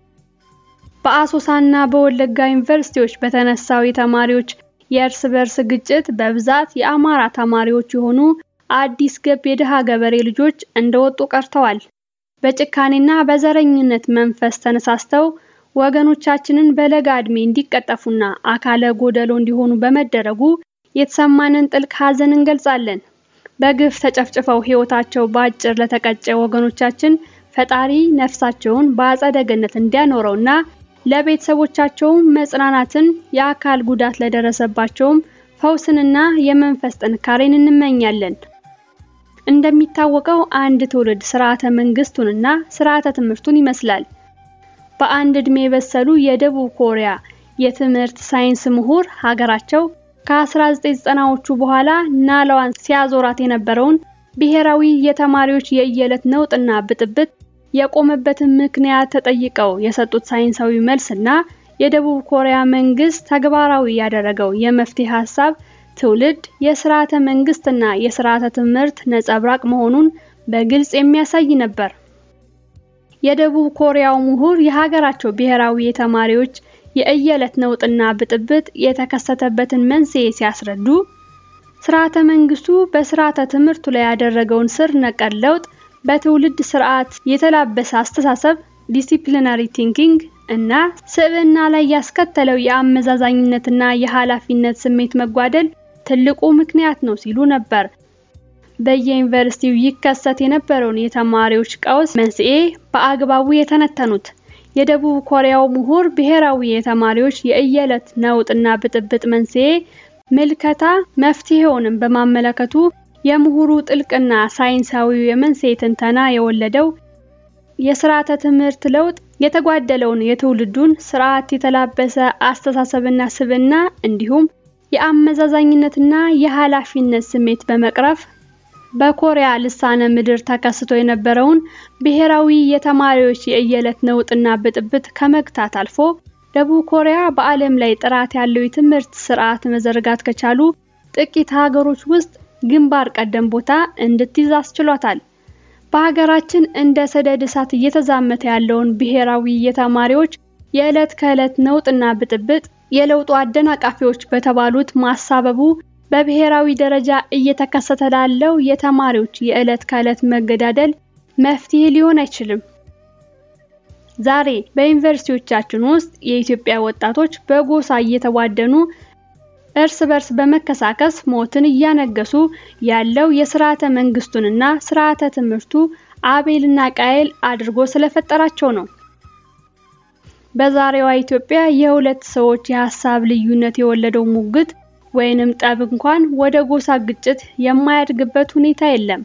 በአሶሳና በወለጋ ዩኒቨርሲቲዎች በተነሳው የተማሪዎች የእርስ በርስ ግጭት በብዛት የአማራ ተማሪዎች የሆኑ አዲስ ገብ የድሃ ገበሬ ልጆች እንደወጡ ቀርተዋል። በጭካኔና በዘረኝነት መንፈስ ተነሳስተው ወገኖቻችንን በለጋ ዕድሜ እንዲቀጠፉና አካለ ጎደሎ እንዲሆኑ በመደረጉ የተሰማንን ጥልቅ ሐዘን እንገልጻለን። በግፍ ተጨፍጭፈው ሕይወታቸው በአጭር ለተቀጨ ወገኖቻችን ፈጣሪ ነፍሳቸውን በአጸደ ገነት እንዲያኖረውና ለቤተሰቦቻቸውም መጽናናትን፣ የአካል ጉዳት ለደረሰባቸውም ፈውስንና የመንፈስ ጥንካሬን እንመኛለን። እንደሚታወቀው አንድ ትውልድ ስርዓተ መንግስቱንና ስርዓተ ትምህርቱን ይመስላል። በአንድ ዕድሜ የበሰሉ የደቡብ ኮሪያ የትምህርት ሳይንስ ምሁር ሀገራቸው ከ1990ዎቹ በኋላ ናላዋን ሲያዞራት የነበረውን ብሔራዊ የተማሪዎች የየዕለት ነውጥና ብጥብጥ የቆመበትን ምክንያት ተጠይቀው የሰጡት ሳይንሳዊ መልስና የደቡብ ኮሪያ መንግስት ተግባራዊ ያደረገው የመፍትሄ ሀሳብ ትውልድ የስርዓተ መንግስትና የስርዓተ ትምህርት ነጸብራቅ መሆኑን በግልጽ የሚያሳይ ነበር። የደቡብ ኮሪያው ምሁር የሀገራቸው ብሔራዊ የተማሪዎች የእየዕለት ነውጥና ብጥብጥ የተከሰተበትን መንስኤ ሲያስረዱ ስርዓተ መንግስቱ በስርዓተ ትምህርቱ ላይ ያደረገውን ስር ነቀል ለውጥ በትውልድ ስርዓት የተላበሰ አስተሳሰብ ዲሲፕሊናሪ ቲንኪንግ እና ስብዕና ላይ ያስከተለው የአመዛዛኝነትና የኃላፊነት ስሜት መጓደል ትልቁ ምክንያት ነው ሲሉ ነበር። በየዩኒቨርሲቲው ይከሰት የነበረውን የተማሪዎች ቀውስ መንስኤ በአግባቡ የተነተኑት የደቡብ ኮሪያው ምሁር ብሔራዊ የተማሪዎች የእየዕለት ነውጥና ብጥብጥ መንስኤ ምልከታ መፍትሄውንም በማመለከቱ የምሁሩ ጥልቅና ሳይንሳዊ የመንስኤ ትንተና የወለደው የስርዓተ ትምህርት ለውጥ የተጓደለውን የትውልዱን ስርዓት የተላበሰ አስተሳሰብና ስብዕና እንዲሁም የአመዛዛኝነትና የኃላፊነት ስሜት በመቅረፍ በኮሪያ ልሳነ ምድር ተከስቶ የነበረውን ብሔራዊ የተማሪዎች የእየለት ነውጥና ብጥብጥ ከመግታት አልፎ ደቡብ ኮሪያ በዓለም ላይ ጥራት ያለው የትምህርት ስርዓት መዘርጋት ከቻሉ ጥቂት ሀገሮች ውስጥ ግንባር ቀደም ቦታ እንድትይዝ አስችሏታል። በሀገራችን እንደ ሰደድ እሳት እየተዛመተ ያለውን ብሔራዊ የተማሪዎች የዕለት ከዕለት ነውጥና ብጥብጥ የለውጡ አደናቃፊዎች በተባሉት ማሳበቡ በብሔራዊ ደረጃ እየተከሰተ ላለው የተማሪዎች የዕለት ከዕለት መገዳደል መፍትሄ ሊሆን አይችልም። ዛሬ በዩኒቨርሲቲዎቻችን ውስጥ የኢትዮጵያ ወጣቶች በጎሳ እየተዋደኑ እርስ በርስ በመከሳከስ ሞትን እያነገሱ ያለው የስርዓተ መንግስቱንና ስርዓተ ትምህርቱ አቤልና ቃየል አድርጎ ስለፈጠራቸው ነው። በዛሬዋ ኢትዮጵያ የሁለት ሰዎች የሀሳብ ልዩነት የወለደው ሙግት ወይንም ጠብ እንኳን ወደ ጎሳ ግጭት የማያድግበት ሁኔታ የለም።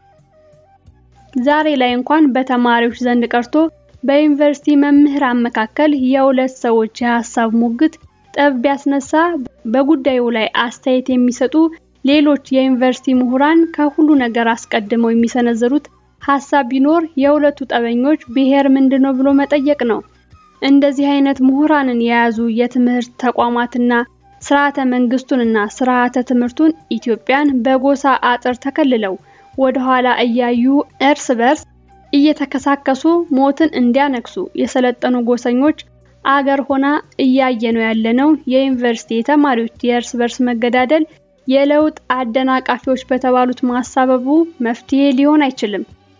ዛሬ ላይ እንኳን በተማሪዎች ዘንድ ቀርቶ በዩኒቨርሲቲ መምህራን መካከል የሁለት ሰዎች የሀሳብ ሙግት ጠብ ቢያስነሳ በጉዳዩ ላይ አስተያየት የሚሰጡ ሌሎች የዩኒቨርሲቲ ምሁራን ከሁሉ ነገር አስቀድመው የሚሰነዘሩት ሀሳብ ቢኖር የሁለቱ ጠበኞች ብሔር ምንድነው ብሎ መጠየቅ ነው። እንደዚህ አይነት ምሁራንን የያዙ የትምህርት ተቋማትና ስርዓተ መንግስቱንና ስርዓተ ትምህርቱን ኢትዮጵያን በጎሳ አጥር ተከልለው ወደ ኋላ እያዩ እርስ በርስ እየተከሳከሱ ሞትን እንዲያነግሱ የሰለጠኑ ጎሰኞች አገር ሆና እያየ ነው ያለነው የዩኒቨርሲቲ ተማሪዎች የእርስ በርስ መገዳደል የለውጥ አደናቃፊዎች በተባሉት ማሳበቡ መፍትሄ ሊሆን አይችልም።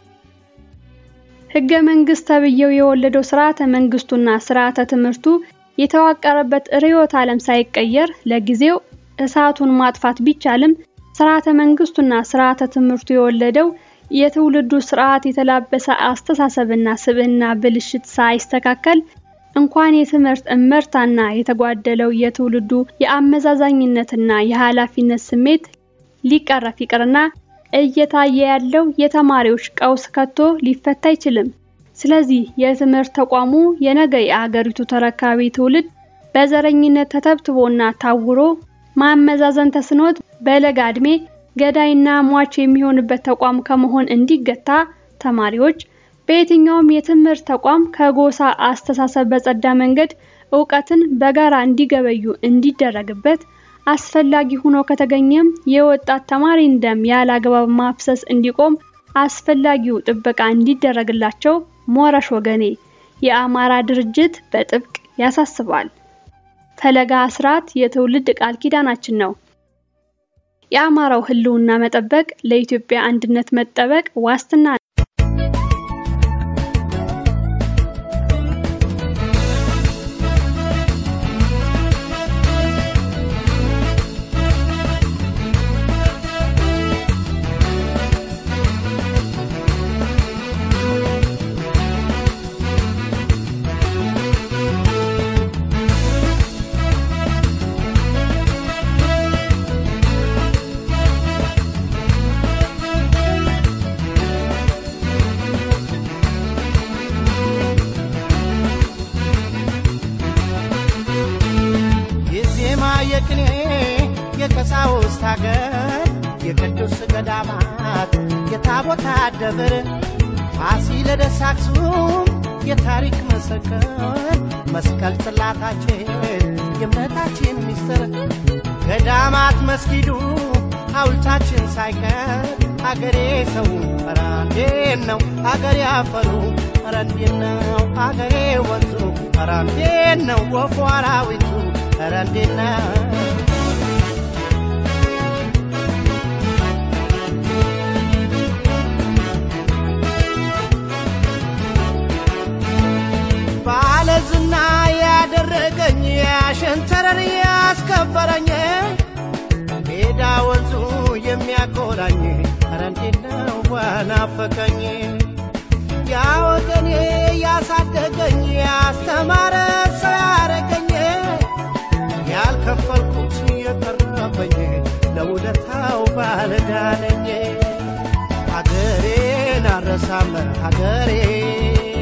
ህገ መንግስት ተብዬው የወለደው ስርዓተ መንግስቱና ስርዓተ ትምህርቱ የተዋቀረበት ርዕዮተ ዓለም ሳይቀየር ለጊዜው እሳቱን ማጥፋት ቢቻልም ስርዓተ መንግስቱና ስርዓተ ትምህርቱ የወለደው የትውልዱ ስርዓት የተላበሰ አስተሳሰብና ስብዕና ብልሽት ሳይስተካከል እንኳን የትምህርት እመርታና የተጓደለው የትውልዱ የአመዛዛኝነትና የኃላፊነት ስሜት ሊቀረፍ ይቅርና እየታየ ያለው የተማሪዎች ቀውስ ከቶ ሊፈታ አይችልም። ስለዚህ የትምህርት ተቋሙ የነገ የአገሪቱ ተረካቢ ትውልድ በዘረኝነት ተተብትቦና ታውሮ ማመዛዘን ተስኖት በለጋ ዕድሜ ገዳይና ሟች የሚሆንበት ተቋም ከመሆን እንዲገታ ተማሪዎች በየትኛውም የትምህርት ተቋም ከጎሳ አስተሳሰብ በጸዳ መንገድ እውቀትን በጋራ እንዲገበዩ እንዲደረግበት አስፈላጊ ሆኖ ከተገኘም የወጣት ተማሪን ደም ያለ አግባብ ማፍሰስ እንዲቆም አስፈላጊው ጥበቃ እንዲደረግላቸው ሞረሽ ወገኔ የአማራ ድርጅት በጥብቅ ያሳስባል። ፈለጋ አስራት የትውልድ ቃል ኪዳናችን ነው። የአማራው ሕልውና መጠበቅ ለኢትዮጵያ አንድነት መጠበቅ ዋስትና ነው። የዜማ የቅኔ የቀሳውስት ሀገር የቅዱስ ገዳማት የታቦታ ደብር ፋሲለደስ አክሱም የታሪክ መሰከር መስቀል ጽላታችን የእምነታችን ሚስጥር ገዳማት መስጊዱ ሐውልታችን ሳይቀር አገሬ ሰው ኧረ እንዴት ነው አገሬ አፈሩ ኧረ እንዴት ነው አገሬ ወንዙ ኧረ እንዴት ነው ወፉ አራዊቱ ኧረ እንዴት ነው ባለዝና ያደረገኝ ያሸንተረር ያስከበረኝ ሜዳ ወንዙ የሚያኮራኝ ኧረ እንዴት ነው በናፈቀኝ ያ ወገኔ ያሳደገኝ ያስተማረ ሰው ያረገኝ ያልከፈልኩት የቀረበኝ ለውለታው ባለዳነኝ ሀገሬን አረሳም ሀገሬ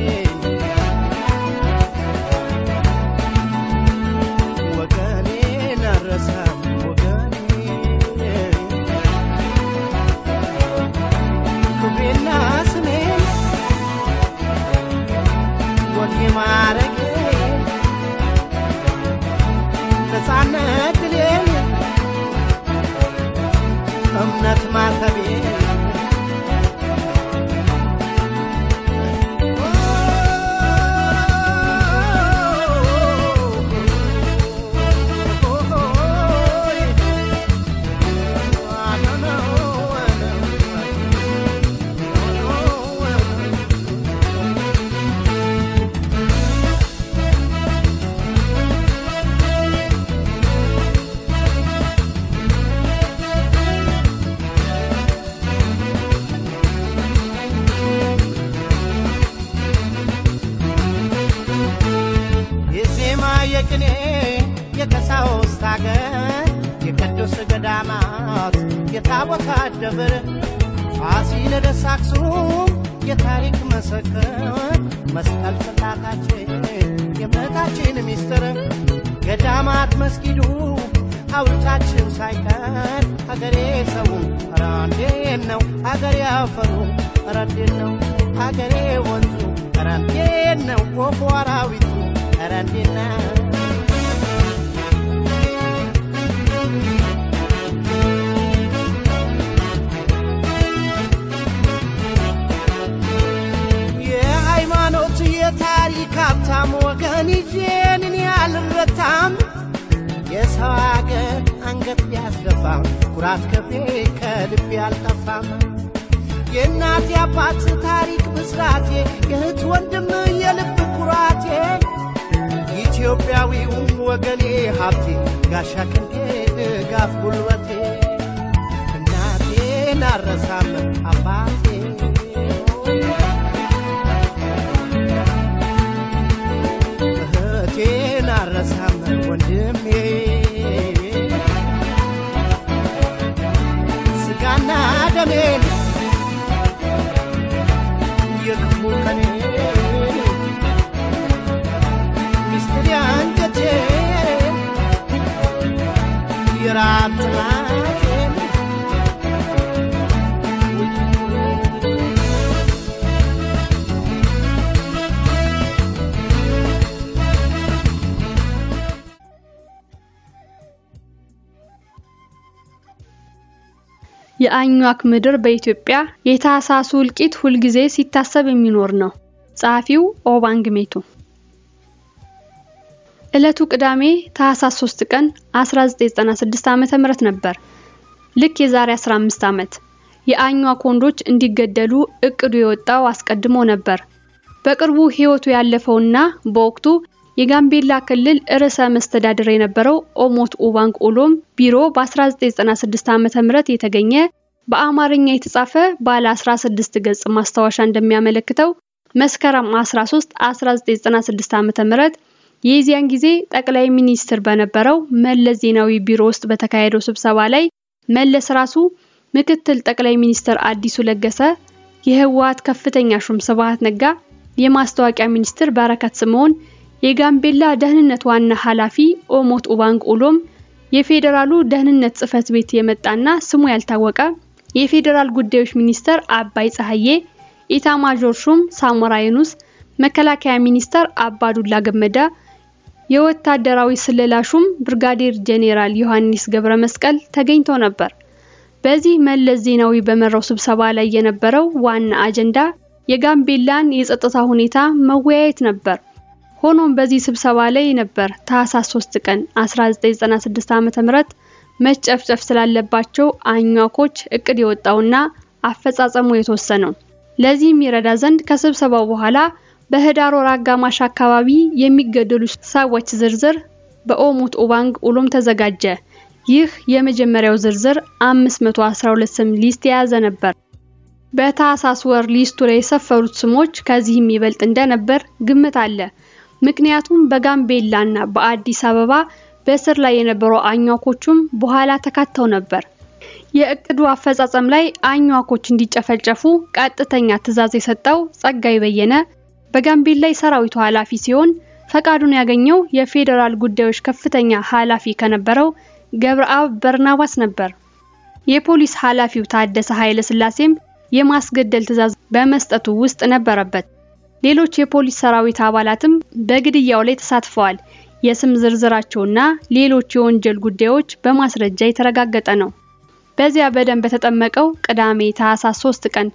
የእምነት ማተቤ የዜማ የቅኔ የቀሳውስት አገር የቅዱስ ገዳማት የታቦታት ደብር ፋሲለደስ አክሱም የታሪክ መሰከር መስቀል ጽላታችን የእምነታችን ሚስጥር ገዳማት መስጊዱ ሐውልታችን ሳይቀር አገሬ ሰው ኧረ እንዴት ነው አገሬ አፈሩ ኧረ እንዴት ነው አገሬ ወንዙ ኧረ እንዴት ነው ወፉ አራዊቱ ኧረ እንዴት ነው የሃይማኖት የታሪክ ሀብታም ወገን ይዤንን ያልረታም የሰው አገር አንገት ቢያስደፋም ኩራት ከፌ ከልቤ አልጠፋም የእናት የአባት ታሪክ ብስራቴ የእህት ወንድም የልብ ኩራቴ ኢትዮጵያዊውም ወገኔ ሀብቴ ጋሻ ክንዴ ድጋፍ ጉልበቴ እናቴን አረሳም አባቴ እህቴን አረሳም ወንድሜ ስጋና ደሜን የክፉ ቀኔ ሚስጥር አንጀቴ የራብ ጥማቴን የአኟክ ምድር በኢትዮጵያ የታህሳሱ እልቂት ሁልጊዜ ሲታሰብ የሚኖር ነው። ጸሐፊው ኦባንግ ሜቱ። ዕለቱ ቅዳሜ ታህሳስ 3 ቀን 1996 ዓመተ ምህረት ነበር። ልክ የዛሬ 15 ዓመት የአኟክ ወንዶች እንዲገደሉ እቅዱ የወጣው አስቀድሞ ነበር። በቅርቡ ሕይወቱ ያለፈውና በወቅቱ የጋምቤላ ክልል ርዕሰ መስተዳድር የነበረው ኦሞት ኡባንግ ኡሎም ቢሮ በ1996 ዓመተ ምህረት የተገኘ በአማርኛ የተጻፈ ባለ 16 ገጽ ማስታወሻ እንደሚያመለክተው መስከረም 13 1996 ዓመተ ምህረት የዚያን ጊዜ ጠቅላይ ሚኒስትር በነበረው መለስ ዜናዊ ቢሮ ውስጥ በተካሄደው ስብሰባ ላይ መለስ ራሱ ምክትል ጠቅላይ ሚኒስትር አዲሱ ለገሰ፣ የህወሓት ከፍተኛ ሹም ስብሃት ነጋ፣ የማስታወቂያ ሚኒስትር በረከት ስምዖን የጋምቤላ ደህንነት ዋና ኃላፊ ኦሞት ኡባንግ ኡሎም የፌዴራሉ ደህንነት ጽህፈት ቤት የመጣና ስሙ ያልታወቀ የፌዴራል ጉዳዮች ሚኒስተር አባይ ፀሐዬ፣ ኢታማዦር ሹም ሳሞራ የኑስ፣ መከላከያ ሚኒስተር አባዱላ ገመዳ፣ የወታደራዊ ስለላ ሹም ብርጋዴር ጄኔራል ዮሐንስ ገብረ መስቀል ተገኝተው ነበር። በዚህ መለስ ዜናዊ በመራው ስብሰባ ላይ የነበረው ዋና አጀንዳ የጋምቤላን የጸጥታ ሁኔታ መወያየት ነበር። ሆኖም በዚህ ስብሰባ ላይ ነበር ታህሳስ 3 ቀን 1996 ዓ.ም መጨፍጨፍ ስላለባቸው አኟኮች እቅድ የወጣውና አፈጻጸሙ የተወሰነው። ለዚህም ይረዳ ዘንድ ከስብሰባው በኋላ በህዳር ወር አጋማሽ አካባቢ የሚገደሉ ሰዎች ዝርዝር በኦሞት ኡባንግ ኡሎም ተዘጋጀ። ይህ የመጀመሪያው ዝርዝር 512 ስም ሊስት የያዘ ነበር። በታህሳስ ወር ሊስቱ ላይ የሰፈሩት ስሞች ከዚህም ይበልጥ እንደነበር ግምት አለ። ምክንያቱም በጋምቤላና በአዲስ አበባ በእስር ላይ የነበሩ አኟኮቹም በኋላ ተካተው ነበር። የእቅዱ አፈጻጸም ላይ አኟኮች እንዲጨፈጨፉ ቀጥተኛ ትዕዛዝ የሰጠው ጸጋይ በየነ በጋምቤላ የሰራዊቱ ኃላፊ ሲሆን ፈቃዱን ያገኘው የፌዴራል ጉዳዮች ከፍተኛ ኃላፊ ከነበረው ገብረአብ በርናባስ ነበር። የፖሊስ ኃላፊው ታደሰ ኃይለ ሥላሴም የማስገደል ትዕዛዝ በመስጠቱ ውስጥ ነበረበት። ሌሎች የፖሊስ ሰራዊት አባላትም በግድያው ላይ ተሳትፈዋል። የስም ዝርዝራቸውና ሌሎች የወንጀል ጉዳዮች በማስረጃ የተረጋገጠ ነው። በዚያ በደም በተጠመቀው ቅዳሜ ታህሳስ 3 ቀን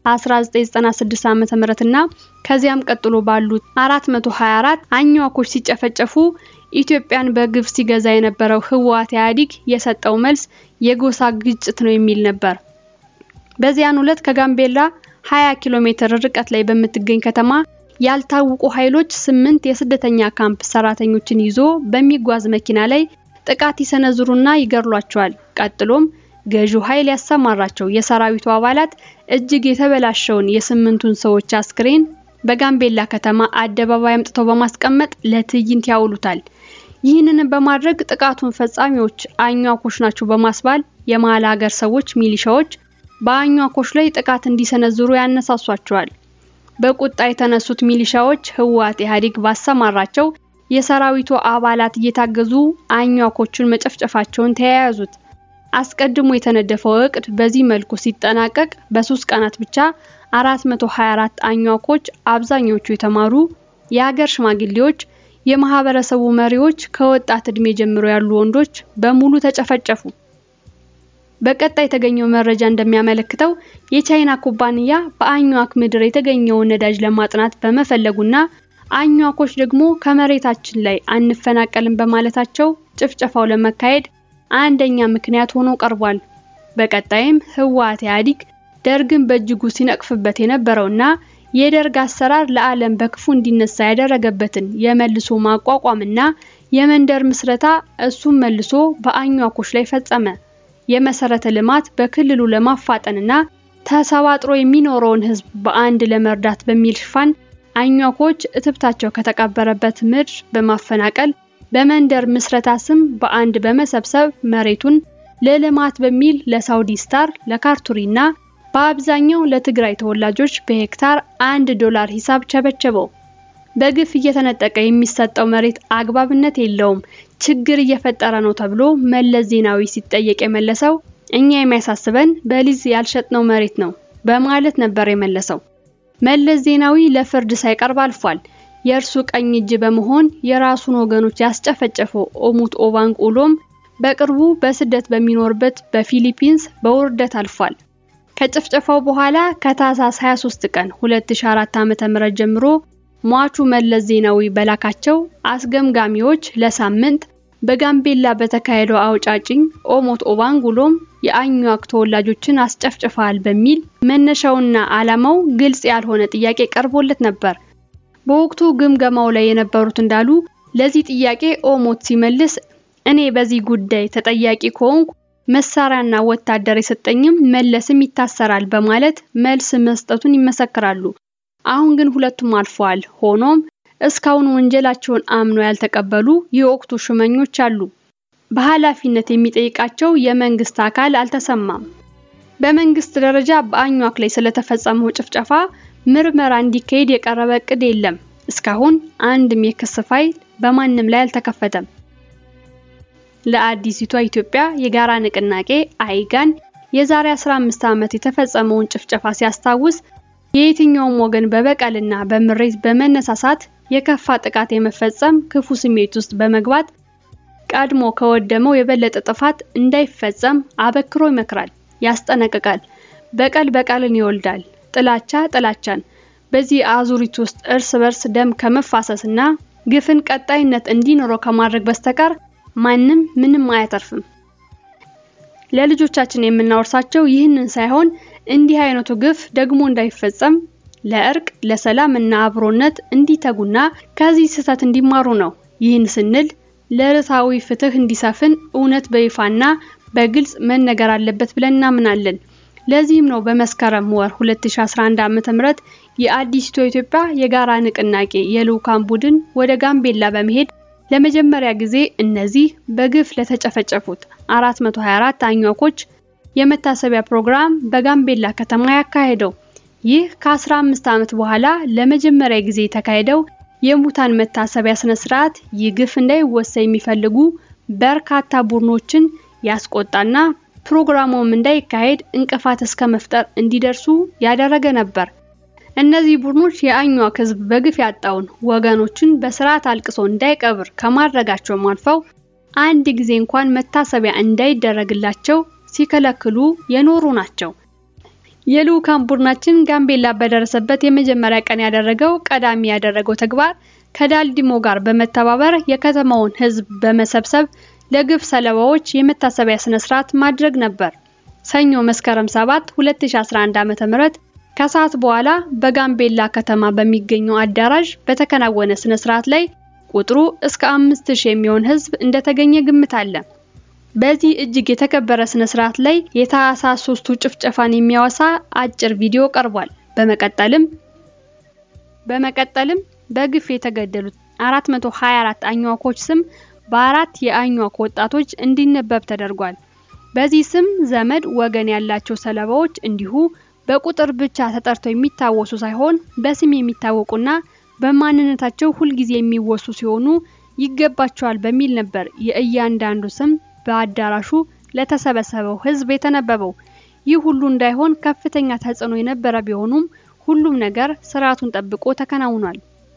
1996 ዓ.ም እና ከዚያም ቀጥሎ ባሉት 424 አኝዋኮች ሲጨፈጨፉ ኢትዮጵያን በግፍ ሲገዛ የነበረው ህወሓት ኢህአዴግ የሰጠው መልስ የጎሳ ግጭት ነው የሚል ነበር። በዚያን ዕለት ከጋምቤላ 20 ኪሎ ሜትር ርቀት ላይ በምትገኝ ከተማ ያልታወቁ ኃይሎች ስምንት የስደተኛ ካምፕ ሰራተኞችን ይዞ በሚጓዝ መኪና ላይ ጥቃት ይሰነዝሩና ይገድሏቸዋል። ቀጥሎም ገዢው ኃይል ያሰማራቸው የሰራዊቱ አባላት እጅግ የተበላሸውን የስምንቱን ሰዎች አስክሬን በጋምቤላ ከተማ አደባባይ አምጥተው በማስቀመጥ ለትዕይንት ያውሉታል። ይህንንም በማድረግ ጥቃቱን ፈጻሚዎች አኟኮች ናቸው በማስባል የመሀል ሀገር ሰዎች ሚሊሻዎች በአኟኮች ላይ ጥቃት እንዲሰነዝሩ ያነሳሷቸዋል። በቁጣ የተነሱት ሚሊሻዎች ህወሓት ኢህአዴግ ባሰማራቸው የሰራዊቱ አባላት እየታገዙ አኟኮቹን መጨፍጨፋቸውን ተያያዙት። አስቀድሞ የተነደፈው እቅድ በዚህ መልኩ ሲጠናቀቅ በሶስት ቀናት ብቻ 424 አኟኮች አብዛኞቹ የተማሩ የሀገር ሽማግሌዎች፣ የማህበረሰቡ መሪዎች፣ ከወጣት እድሜ ጀምሮ ያሉ ወንዶች በሙሉ ተጨፈጨፉ። በቀጣይ የተገኘው መረጃ እንደሚያመለክተው የቻይና ኩባንያ በአኟክ ምድር የተገኘውን ነዳጅ ለማጥናት በመፈለጉና አኟኮች ደግሞ ከመሬታችን ላይ አንፈናቀልም በማለታቸው ጭፍጨፋው ለመካሄድ አንደኛ ምክንያት ሆኖ ቀርቧል። በቀጣይም ህወሓት ኢህአዴግ ደርግን በእጅጉ ሲነቅፍበት የነበረውና የደርግ አሰራር ለዓለም በክፉ እንዲነሳ ያደረገበትን የመልሶ ማቋቋምና የመንደር ምስረታ እሱም መልሶ በአኟኮች ላይ ፈጸመ። የመሰረተ ልማት በክልሉ ለማፋጠንና ተሰባጥሮ የሚኖረውን ህዝብ በአንድ ለመርዳት በሚል ሽፋን አኟኮች እትብታቸው ከተቀበረበት ምድር በማፈናቀል በመንደር ምስረታ ስም በአንድ በመሰብሰብ መሬቱን ለልማት በሚል ለሳውዲ ስታር፣ ለካርቱሪና በአብዛኛው ለትግራይ ተወላጆች በሄክታር አንድ ዶላር ሂሳብ ቸበቸበው። በግፍ እየተነጠቀ የሚሰጠው መሬት አግባብነት የለውም፣ ችግር እየፈጠረ ነው ተብሎ መለስ ዜናዊ ሲጠየቅ የመለሰው እኛ የሚያሳስበን በሊዝ ያልሸጥነው መሬት ነው በማለት ነበር የመለሰው። መለስ ዜናዊ ለፍርድ ሳይቀርብ አልፏል። የእርሱ ቀኝ እጅ በመሆን የራሱን ወገኖች ያስጨፈጨፈው ኦሙት ኦባንግ ኡሎም በቅርቡ በስደት በሚኖርበት በፊሊፒንስ በውርደት አልፏል። ከጭፍጨፋው በኋላ ከታህሳስ 23 ቀን 2004 ዓ.ም ጀምሮ ሟቹ መለስ ዜናዊ በላካቸው አስገምጋሚዎች ለሳምንት በጋምቤላ በተካሄደው አውጫጭኝ ኦሞት ኦባንግ ኡሎም የአኟክ ተወላጆችን አስጨፍጭፈዋል በሚል መነሻውና ዓላማው ግልጽ ያልሆነ ጥያቄ ቀርቦለት ነበር። በወቅቱ ግምገማው ላይ የነበሩት እንዳሉ ለዚህ ጥያቄ ኦሞት ሲመልስ እኔ በዚህ ጉዳይ ተጠያቂ ከሆንኩ መሳሪያና ወታደር የሰጠኝም መለስም ይታሰራል በማለት መልስ መስጠቱን ይመሰክራሉ። አሁን ግን ሁለቱም አልፈዋል። ሆኖም እስካሁን ወንጀላቸውን አምነው ያልተቀበሉ የወቅቱ ሹመኞች አሉ። በኃላፊነት የሚጠይቃቸው የመንግስት አካል አልተሰማም። በመንግስት ደረጃ በአኟክ ላይ ስለተፈጸመው ጭፍጨፋ ምርመራ እንዲካሄድ የቀረበ እቅድ የለም። እስካሁን አንድም የክስ ፋይል በማንም ላይ አልተከፈተም። ለአዲሲቷ ኢትዮጵያ የጋራ ንቅናቄ አይጋን የዛሬ 15 ዓመት የተፈጸመውን ጭፍጨፋ ሲያስታውስ የየትኛውም ወገን በበቀልና በምሬት በመነሳሳት የከፋ ጥቃት የመፈጸም ክፉ ስሜት ውስጥ በመግባት ቀድሞ ከወደመው የበለጠ ጥፋት እንዳይፈጸም አበክሮ ይመክራል፣ ያስጠነቅቃል። በቀል በቀልን ይወልዳል፣ ጥላቻ ጥላቻን። በዚህ አዙሪት ውስጥ እርስ በርስ ደም ከመፋሰስና ግፍን ቀጣይነት እንዲኖረው ከማድረግ በስተቀር ማንም ምንም አያተርፍም። ለልጆቻችን የምናወርሳቸው ይህንን ሳይሆን እንዲህ አይነቱ ግፍ ደግሞ እንዳይፈጸም ለእርቅ ለሰላም እና አብሮነት እንዲተጉና ከዚህ ስህተት እንዲማሩ ነው። ይህን ስንል ለርታዊ ፍትህ እንዲሰፍን እውነት በይፋና በግልጽ መነገር አለበት ብለን እናምናለን። ለዚህም ነው በመስከረም ወር 2011 ዓ.ም የአዲሲቷ ኢትዮጵያ የጋራ ንቅናቄ የልዑካን ቡድን ወደ ጋምቤላ በመሄድ ለመጀመሪያ ጊዜ እነዚህ በግፍ ለተጨፈጨፉት 424 አኟኮች የመታሰቢያ ፕሮግራም በጋምቤላ ከተማ ያካሄደው። ይህ ከ15 ዓመት በኋላ ለመጀመሪያ ጊዜ የተካሄደው የሙታን መታሰቢያ ስነ ስርዓት ይህ ግፍ እንዳይወሳ የሚፈልጉ በርካታ ቡድኖችን ያስቆጣና ፕሮግራሙም እንዳይካሄድ እንቅፋት እስከ መፍጠር እንዲደርሱ ያደረገ ነበር። እነዚህ ቡድኖች የአኟክ ሕዝብ በግፍ ያጣውን ወገኖችን በስርዓት አልቅሶ እንዳይቀብር ከማድረጋቸውም አልፈው አንድ ጊዜ እንኳን መታሰቢያ እንዳይደረግላቸው ሲከለክሉ የኖሩ ናቸው። የልዑካን ቡድናችን ጋምቤላ በደረሰበት የመጀመሪያ ቀን ያደረገው ቀዳሚ ያደረገው ተግባር ከዳልዲሞ ጋር በመተባበር የከተማውን ሕዝብ በመሰብሰብ ለግፍ ሰለባዎች የመታሰቢያ ስነ ስርዓት ማድረግ ነበር። ሰኞ መስከረም 7 2011 ዓ.ም ከሰዓት በኋላ በጋምቤላ ከተማ በሚገኘው አዳራሽ በተከናወነ ስነ ስርዓት ላይ ቁጥሩ እስከ 5000 የሚሆን ሕዝብ እንደተገኘ ግምት አለ። በዚህ እጅግ የተከበረ ስነ ስርዓት ላይ የታህሳስ ሶስቱ ጭፍጨፋን የሚያወሳ አጭር ቪዲዮ ቀርቧል። በመቀጠልም በመቀጠልም በግፍ የተገደሉት 424 አኝዋኮች ስም በአራት የአኝዋክ ወጣቶች እንዲነበብ ተደርጓል። በዚህ ስም ዘመድ ወገን ያላቸው ሰለባዎች እንዲሁ በቁጥር ብቻ ተጠርተው የሚታወሱ ሳይሆን በስም የሚታወቁና በማንነታቸው ሁልጊዜ የሚወሱ ሲሆኑ ይገባቸዋል በሚል ነበር የእያንዳንዱ ስም በአዳራሹ ለተሰበሰበው ሕዝብ የተነበበው። ይህ ሁሉ እንዳይሆን ከፍተኛ ተጽዕኖ የነበረ ቢሆኑም ሁሉም ነገር ስርዓቱን ጠብቆ ተከናውኗል።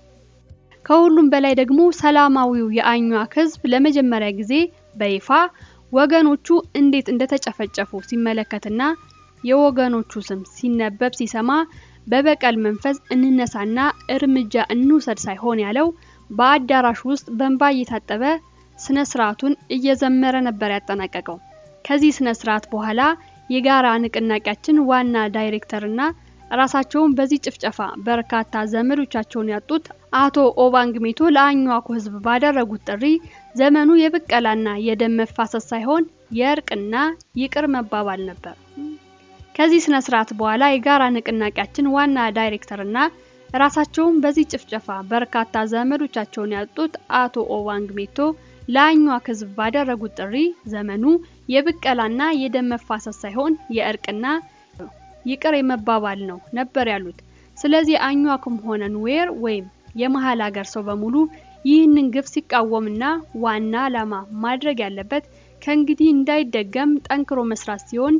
ከሁሉም በላይ ደግሞ ሰላማዊው የአኟክ ሕዝብ ለመጀመሪያ ጊዜ በይፋ ወገኖቹ እንዴት እንደተጨፈጨፉ ሲመለከትና የወገኖቹ ስም ሲነበብ ሲሰማ በበቀል መንፈስ እንነሳና እርምጃ እንውሰድ ሳይሆን ያለው በአዳራሹ ውስጥ በእንባ እየታጠበ ስነ ስርዓቱን እየዘመረ ነበር ያጠናቀቀው። ከዚህ ስነ ስርዓት በኋላ የጋራ ንቅናቄያችን ዋና ዳይሬክተርና ራሳቸውን በዚህ ጭፍጨፋ በርካታ ዘመዶቻቸውን ያጡት አቶ ኦባንግ ሜቶ ለአኟኩ ህዝብ ባደረጉት ጥሪ ዘመኑ የብቀላና የደም መፋሰስ ሳይሆን የእርቅና ይቅር መባባል ነበር። ከዚህ ስነ ስርዓት በኋላ የጋራ ንቅናቄያችን ዋና ዳይሬክተርና ራሳቸውን በዚህ ጭፍጨፋ በርካታ ዘመዶቻቸውን ያጡት አቶ ኦባንግ ሜቶ ለአኟክ ህዝብ ባደረጉት ጥሪ ዘመኑ የብቀላና የደም መፋሰስ ሳይሆን የእርቅና ይቅር የመባባል ነው ነበር ያሉት። ስለዚህ አኟክም ሆነ ኑዌር ወይም የመሀል ሀገር ሰው በሙሉ ይህንን ግፍ ሲቃወምና ዋና ዓላማ ማድረግ ያለበት ከእንግዲህ እንዳይደገም ጠንክሮ መስራት ሲሆን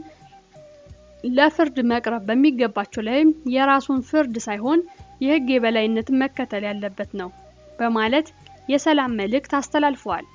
ለፍርድ መቅረብ በሚገባቸው ላይም የራሱን ፍርድ ሳይሆን የህግ የበላይነትን መከተል ያለበት ነው በማለት የሰላም መልእክት አስተላልፈዋል።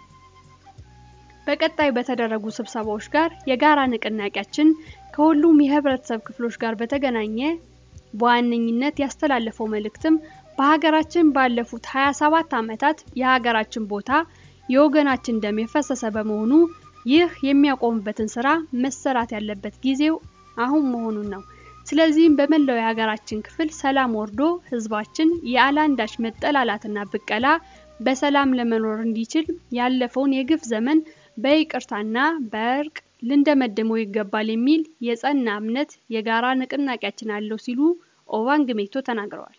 በቀጣይ በተደረጉ ስብሰባዎች ጋር የጋራ ንቅናቄያችን ከሁሉም የህብረተሰብ ክፍሎች ጋር በተገናኘ በዋነኝነት ያስተላለፈው መልእክትም በሀገራችን ባለፉት 27 ዓመታት የሀገራችን ቦታ የወገናችን ደም የፈሰሰ በመሆኑ ይህ የሚያቆምበትን ስራ መሰራት ያለበት ጊዜው አሁን መሆኑን ነው። ስለዚህም በመላው የሀገራችን ክፍል ሰላም ወርዶ ህዝባችን ያለአንዳች መጠላላትና ብቀላ በሰላም ለመኖር እንዲችል ያለፈውን የግፍ ዘመን በይቅርታና በእርቅ ልንደመድመው ይገባል የሚል የጸና እምነት የጋራ ንቅናቄያችን አለው ሲሉ ኦባንግ ሜቶ ተናግረዋል።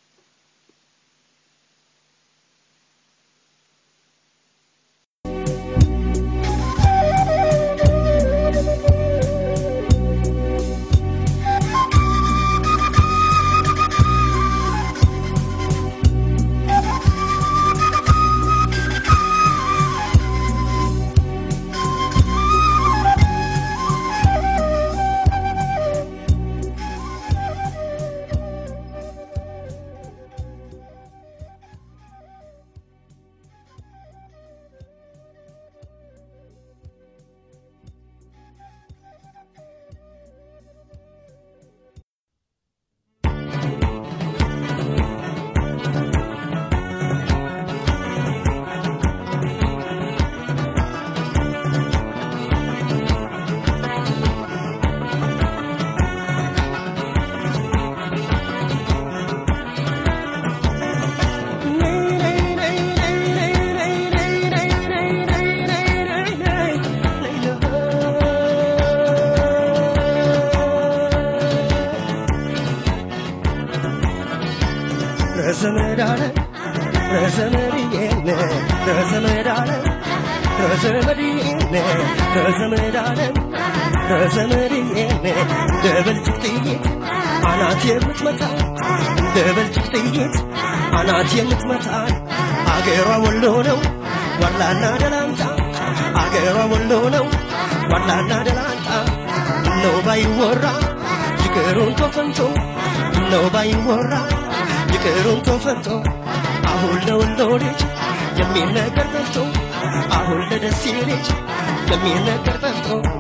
ረዘመዳለ ረዘመድዬነ ረዘመዳለ ረዘመድዬነ ረዘመዳለ ረዘመድዬነ ደበልጭቅ ጥይት አናት የምትመታ ደበልጭቅ ጥይት አናት የምትመታ አገሯ ወሎ ነው ዋላና ደላንታ አገሯ ወሎ ነው ዋላና ደላንታ ነው ባይወራ ይቅሩን ተፈንቶ ነው ባይወራ ይቅሩን ተፈቶ አሁን ለወሎ ልጅ የሚነገር ጠፍቶ አሁን ለደሴ ልጅ የሚነገር ጠፍቶ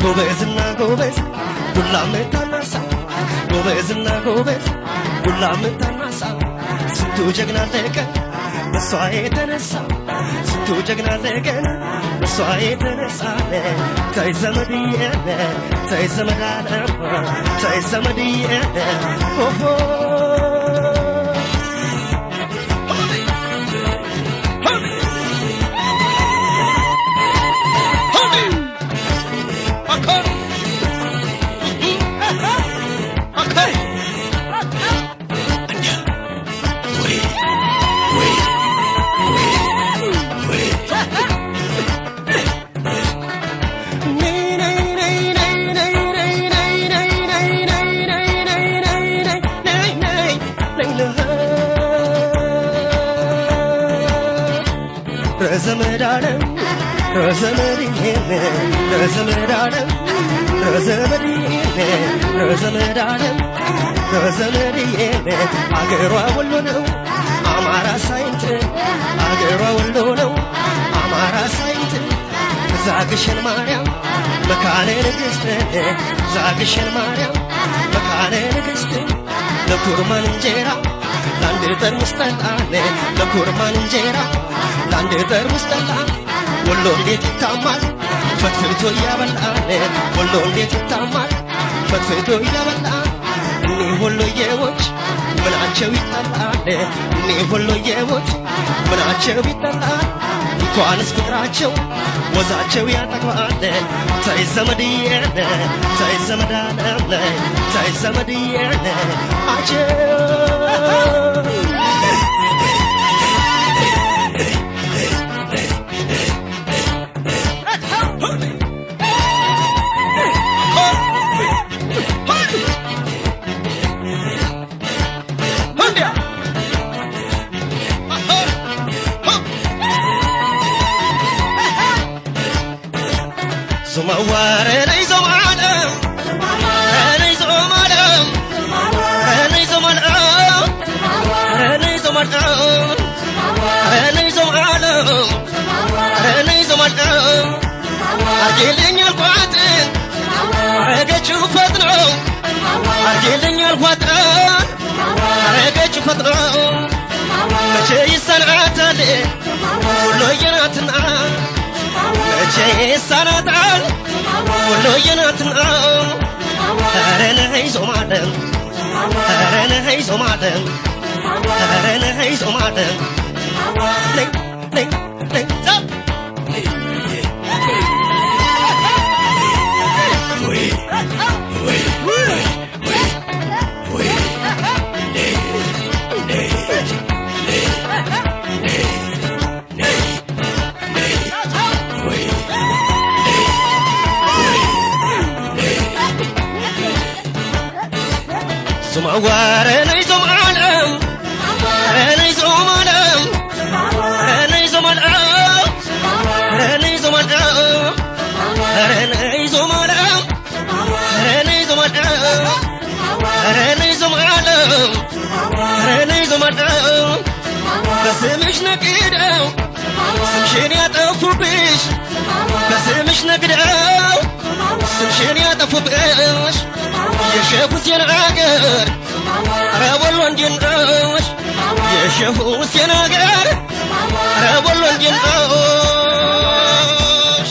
ጎበዝና ጎበዝ ዱላ ምታናሳ ጎበዝና ጎበዝ ዱላ ምታናሳ ስንቱ ጀግና አለቀ በሷ የተነሳ ስንቱ ጀግና አለቀ በሷ የተነሳ ተይ ዘመድዬ ተይ ዘመድ አለም ተይ ዘመድዬ ሆሆ ረዘመድ አለም ረዘመድዬ ረዘመድ አለም ረዘመድዬ ረዘመድ አለም ረዘመድዬ አገሯ ወሎ ነው አማራ ሳይንት አገሯ ወሎ ነው አማራ ሳይንት ዛግሸን ማርያም መካነ ንግሥት ዛግሸን ማርያም መካነ ንግሥት ለኩርማን እንጀራ ለአንድ ጠርሙስ ጠላ ለኩርማን እንጀራ ለአንድ ጠርሙስ ጠላ ወሎ እንዴት ይታማል ፈትፍቶ እያበላን ወሎ እንዴት ይታማል ፈትፍቶ እያበላን እኒህ ወሎዬዎች ምናቸው ይጠላል እኒህ ወሎዬዎች ምናቸው ይጠላል እንኳንስ ፍቅራቸው ወዛቸው ያጠግባል ተይ ዘመድዬ ተይ ዘመድ አለም ተይ ዘመድዬ አጀብ ዞመዋረ ነይ ዞማለም ነይ ዞማለም ነይ ዞማለም ነይ ዞማለም ነይ ዞማለም ነይ ዞማለም አርጌልኝ አልኳት አረገችው ፈጥነው አርጌልኝ አልኳት አረገችው ፈጥነው መቼ ይሰናታል ሁሎዬ ናትና መቼ ይሰናታል ሁሎዬ ናትና ኧረ ነይ ዞማለም ኧረ ነይ ዞማለም ኧረ ነይ ዞማለም ነይ ነይ ነይ ዛብ ዞማዋረ ነይ ዞማለም ነይ ዞማለም ነይ ዞማለም ነይ ዞማለም ነይ ዞማለም ነይ ዞማለም ነይ ዞማለም ነይ ዞማለም በስምሽ ነግደው ስምሽን ያጠፉብሽ በስምሽ ነግደው ስምሽን ያጠፉብሽ የሼህ ሁሴን አገር ኧረ ወሎ እንዴት ነሽ የሼህ ሁሴን አገር ኧረ ወሎ እንዴት ነሽ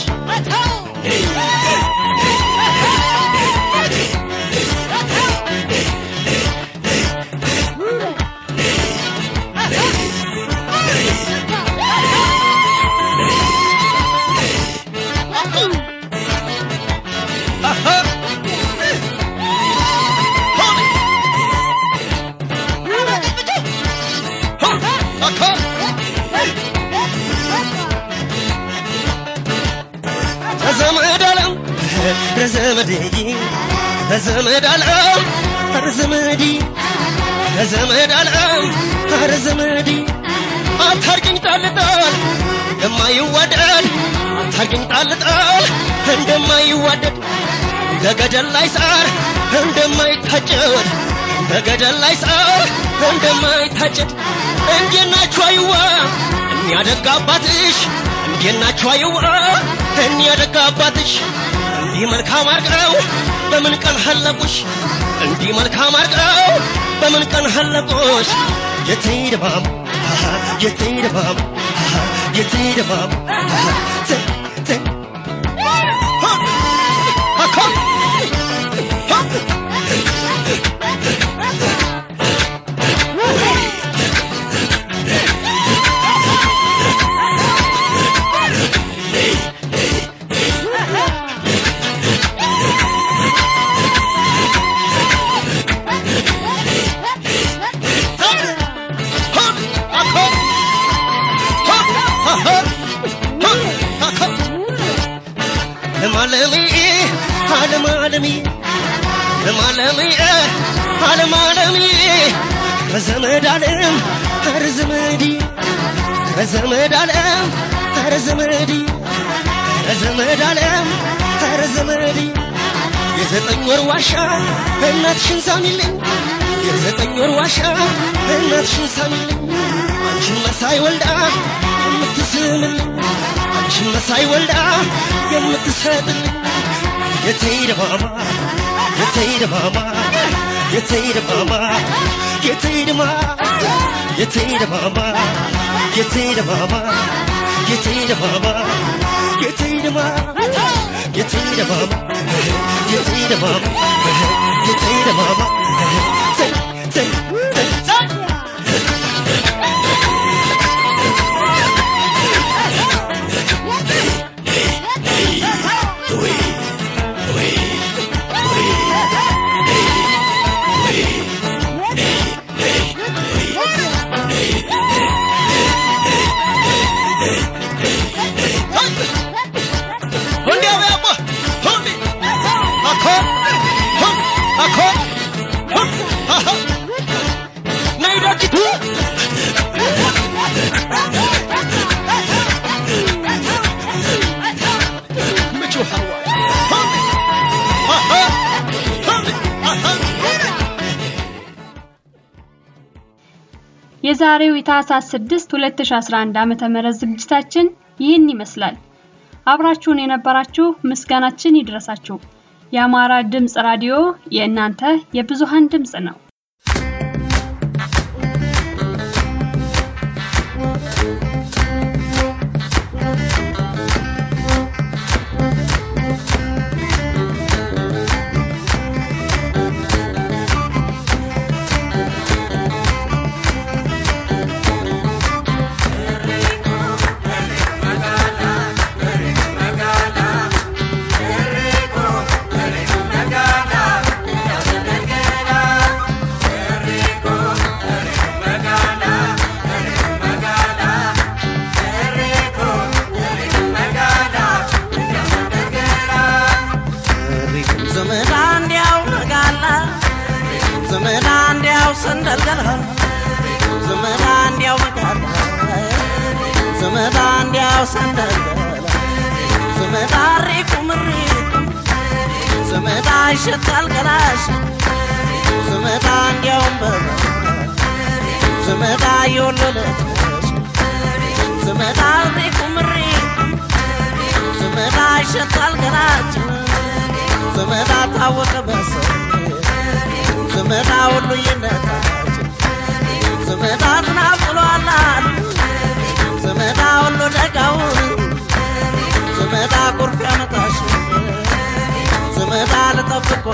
ዘመድ አለም ዘመድዬ ዘመድ አለም ዘመዲ ዘመድ አለም ዘመዲ አታርቅኝ ጣልጣል እንደማይዋደድ አታርቅኝ ጣልጣል እንደማይዋደድ በገደል ላይ ሳር እንደማይታጨድ በገደል ላይ ሳር እንደማይታጨድ እንዴት ናችሁ አይዋ እኒያ ደግ አባትሽ እንዴት ናችሁ አይዋ እኒያ ደግ አባትሽ እንዲህ መልካም አርገው በምን ቀን ሀለቁሽ እንዲህ መልካም አርገው በምን ቀን ሀለቁሽ የትይ ድባብ አሃ፣ የትይ ድባብ አሃ፣ የትይ ድባብ አሃ፣ ት- ት- ሆ! አኮ! ሆ! ለማለሚ አለማለሚ ለማለሚ አለማለሚ ከዘመድ አለም ኧረ ዘመዲ ከዘመድ አለም ኧረ ዘመዲ ከዘመድ አለም ኧረ ዘመዲ የዘጠኝ ወር ዋሻ እናትሽን ሳሚልኝ የዘጠኝ ወር ዋሻ እናትሽን ሳሚልኝ አንቺን መሳይ ወልዳ የምትስምልኝ አንቺን መሳይ ወልዳ የምትሰጥልኝ የተይደ ማማ የተይደ ማማ የተይደ ማማ የተይደ ማ የተይደ ማማ የተይደ ማማ የተይደ ማማ የተይደ ማ የተይደ ማማ የተይደ ማማ የተይደ ማማ ተይ ተይ ተይ ሁንዴ አበያቦ ሁንዴ አኮ ሁን አኮ ሁን አሆ ነይ ደጅቱ ምቹ ሀዋ ሁንዴ አሆ ሁንዴ አሆ የዛሬው የታህሳስ 6 2011 ዓመተ ምህረት ዝግጅታችን ይህን ይመስላል። አብራችሁን የነበራችሁ ምስጋናችን ይድረሳችሁ። የአማራ ድምፅ ራዲዮ የእናንተ የብዙሃን ድምፅ ነው። ዘመድ እንዲያው ነጋላ ዘመድ እንዲያው ሰንደልገላ ዘመድ እንዲያው ነጋላ ዘመድ እንዲያው ሰንደልገላ ዘመድ አሪቁ ምሪቁ ዘመድ ይሸታል ገላሽ ዘመድ እንዲያውም በላ ዘመድ የወለለች ዘመድ አሪቁ ምሪቁ ዘመድ ይሸታል ገላች ዘመዳ ታወቀ በሰው ዘመዳ ሁሉ ይነታችን ዘመዳ ዝናብ ጥሏል አሉ ዘመዳ ሁሉ ደጋውን ዘመዳ ቁርፍ ያመጣሽ ዘመዳ ልጠብቆ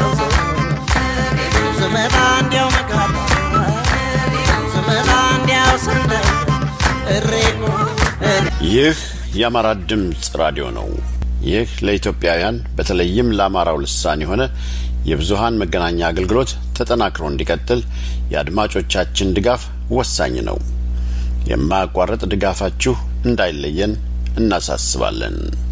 ዘመዳ እንዲያው መጋባ ዘመዳ እንዲያው ሰንደቅ እሬቆ ይህ የአማራ ድምፅ ራዲዮ ነው። ይህ ለኢትዮጵያውያን በተለይም ለአማራው ልሳን የሆነ የብዙሃን መገናኛ አገልግሎት ተጠናክሮ እንዲቀጥል የአድማጮቻችን ድጋፍ ወሳኝ ነው። የማያቋርጥ ድጋፋችሁ እንዳይለየን እናሳስባለን።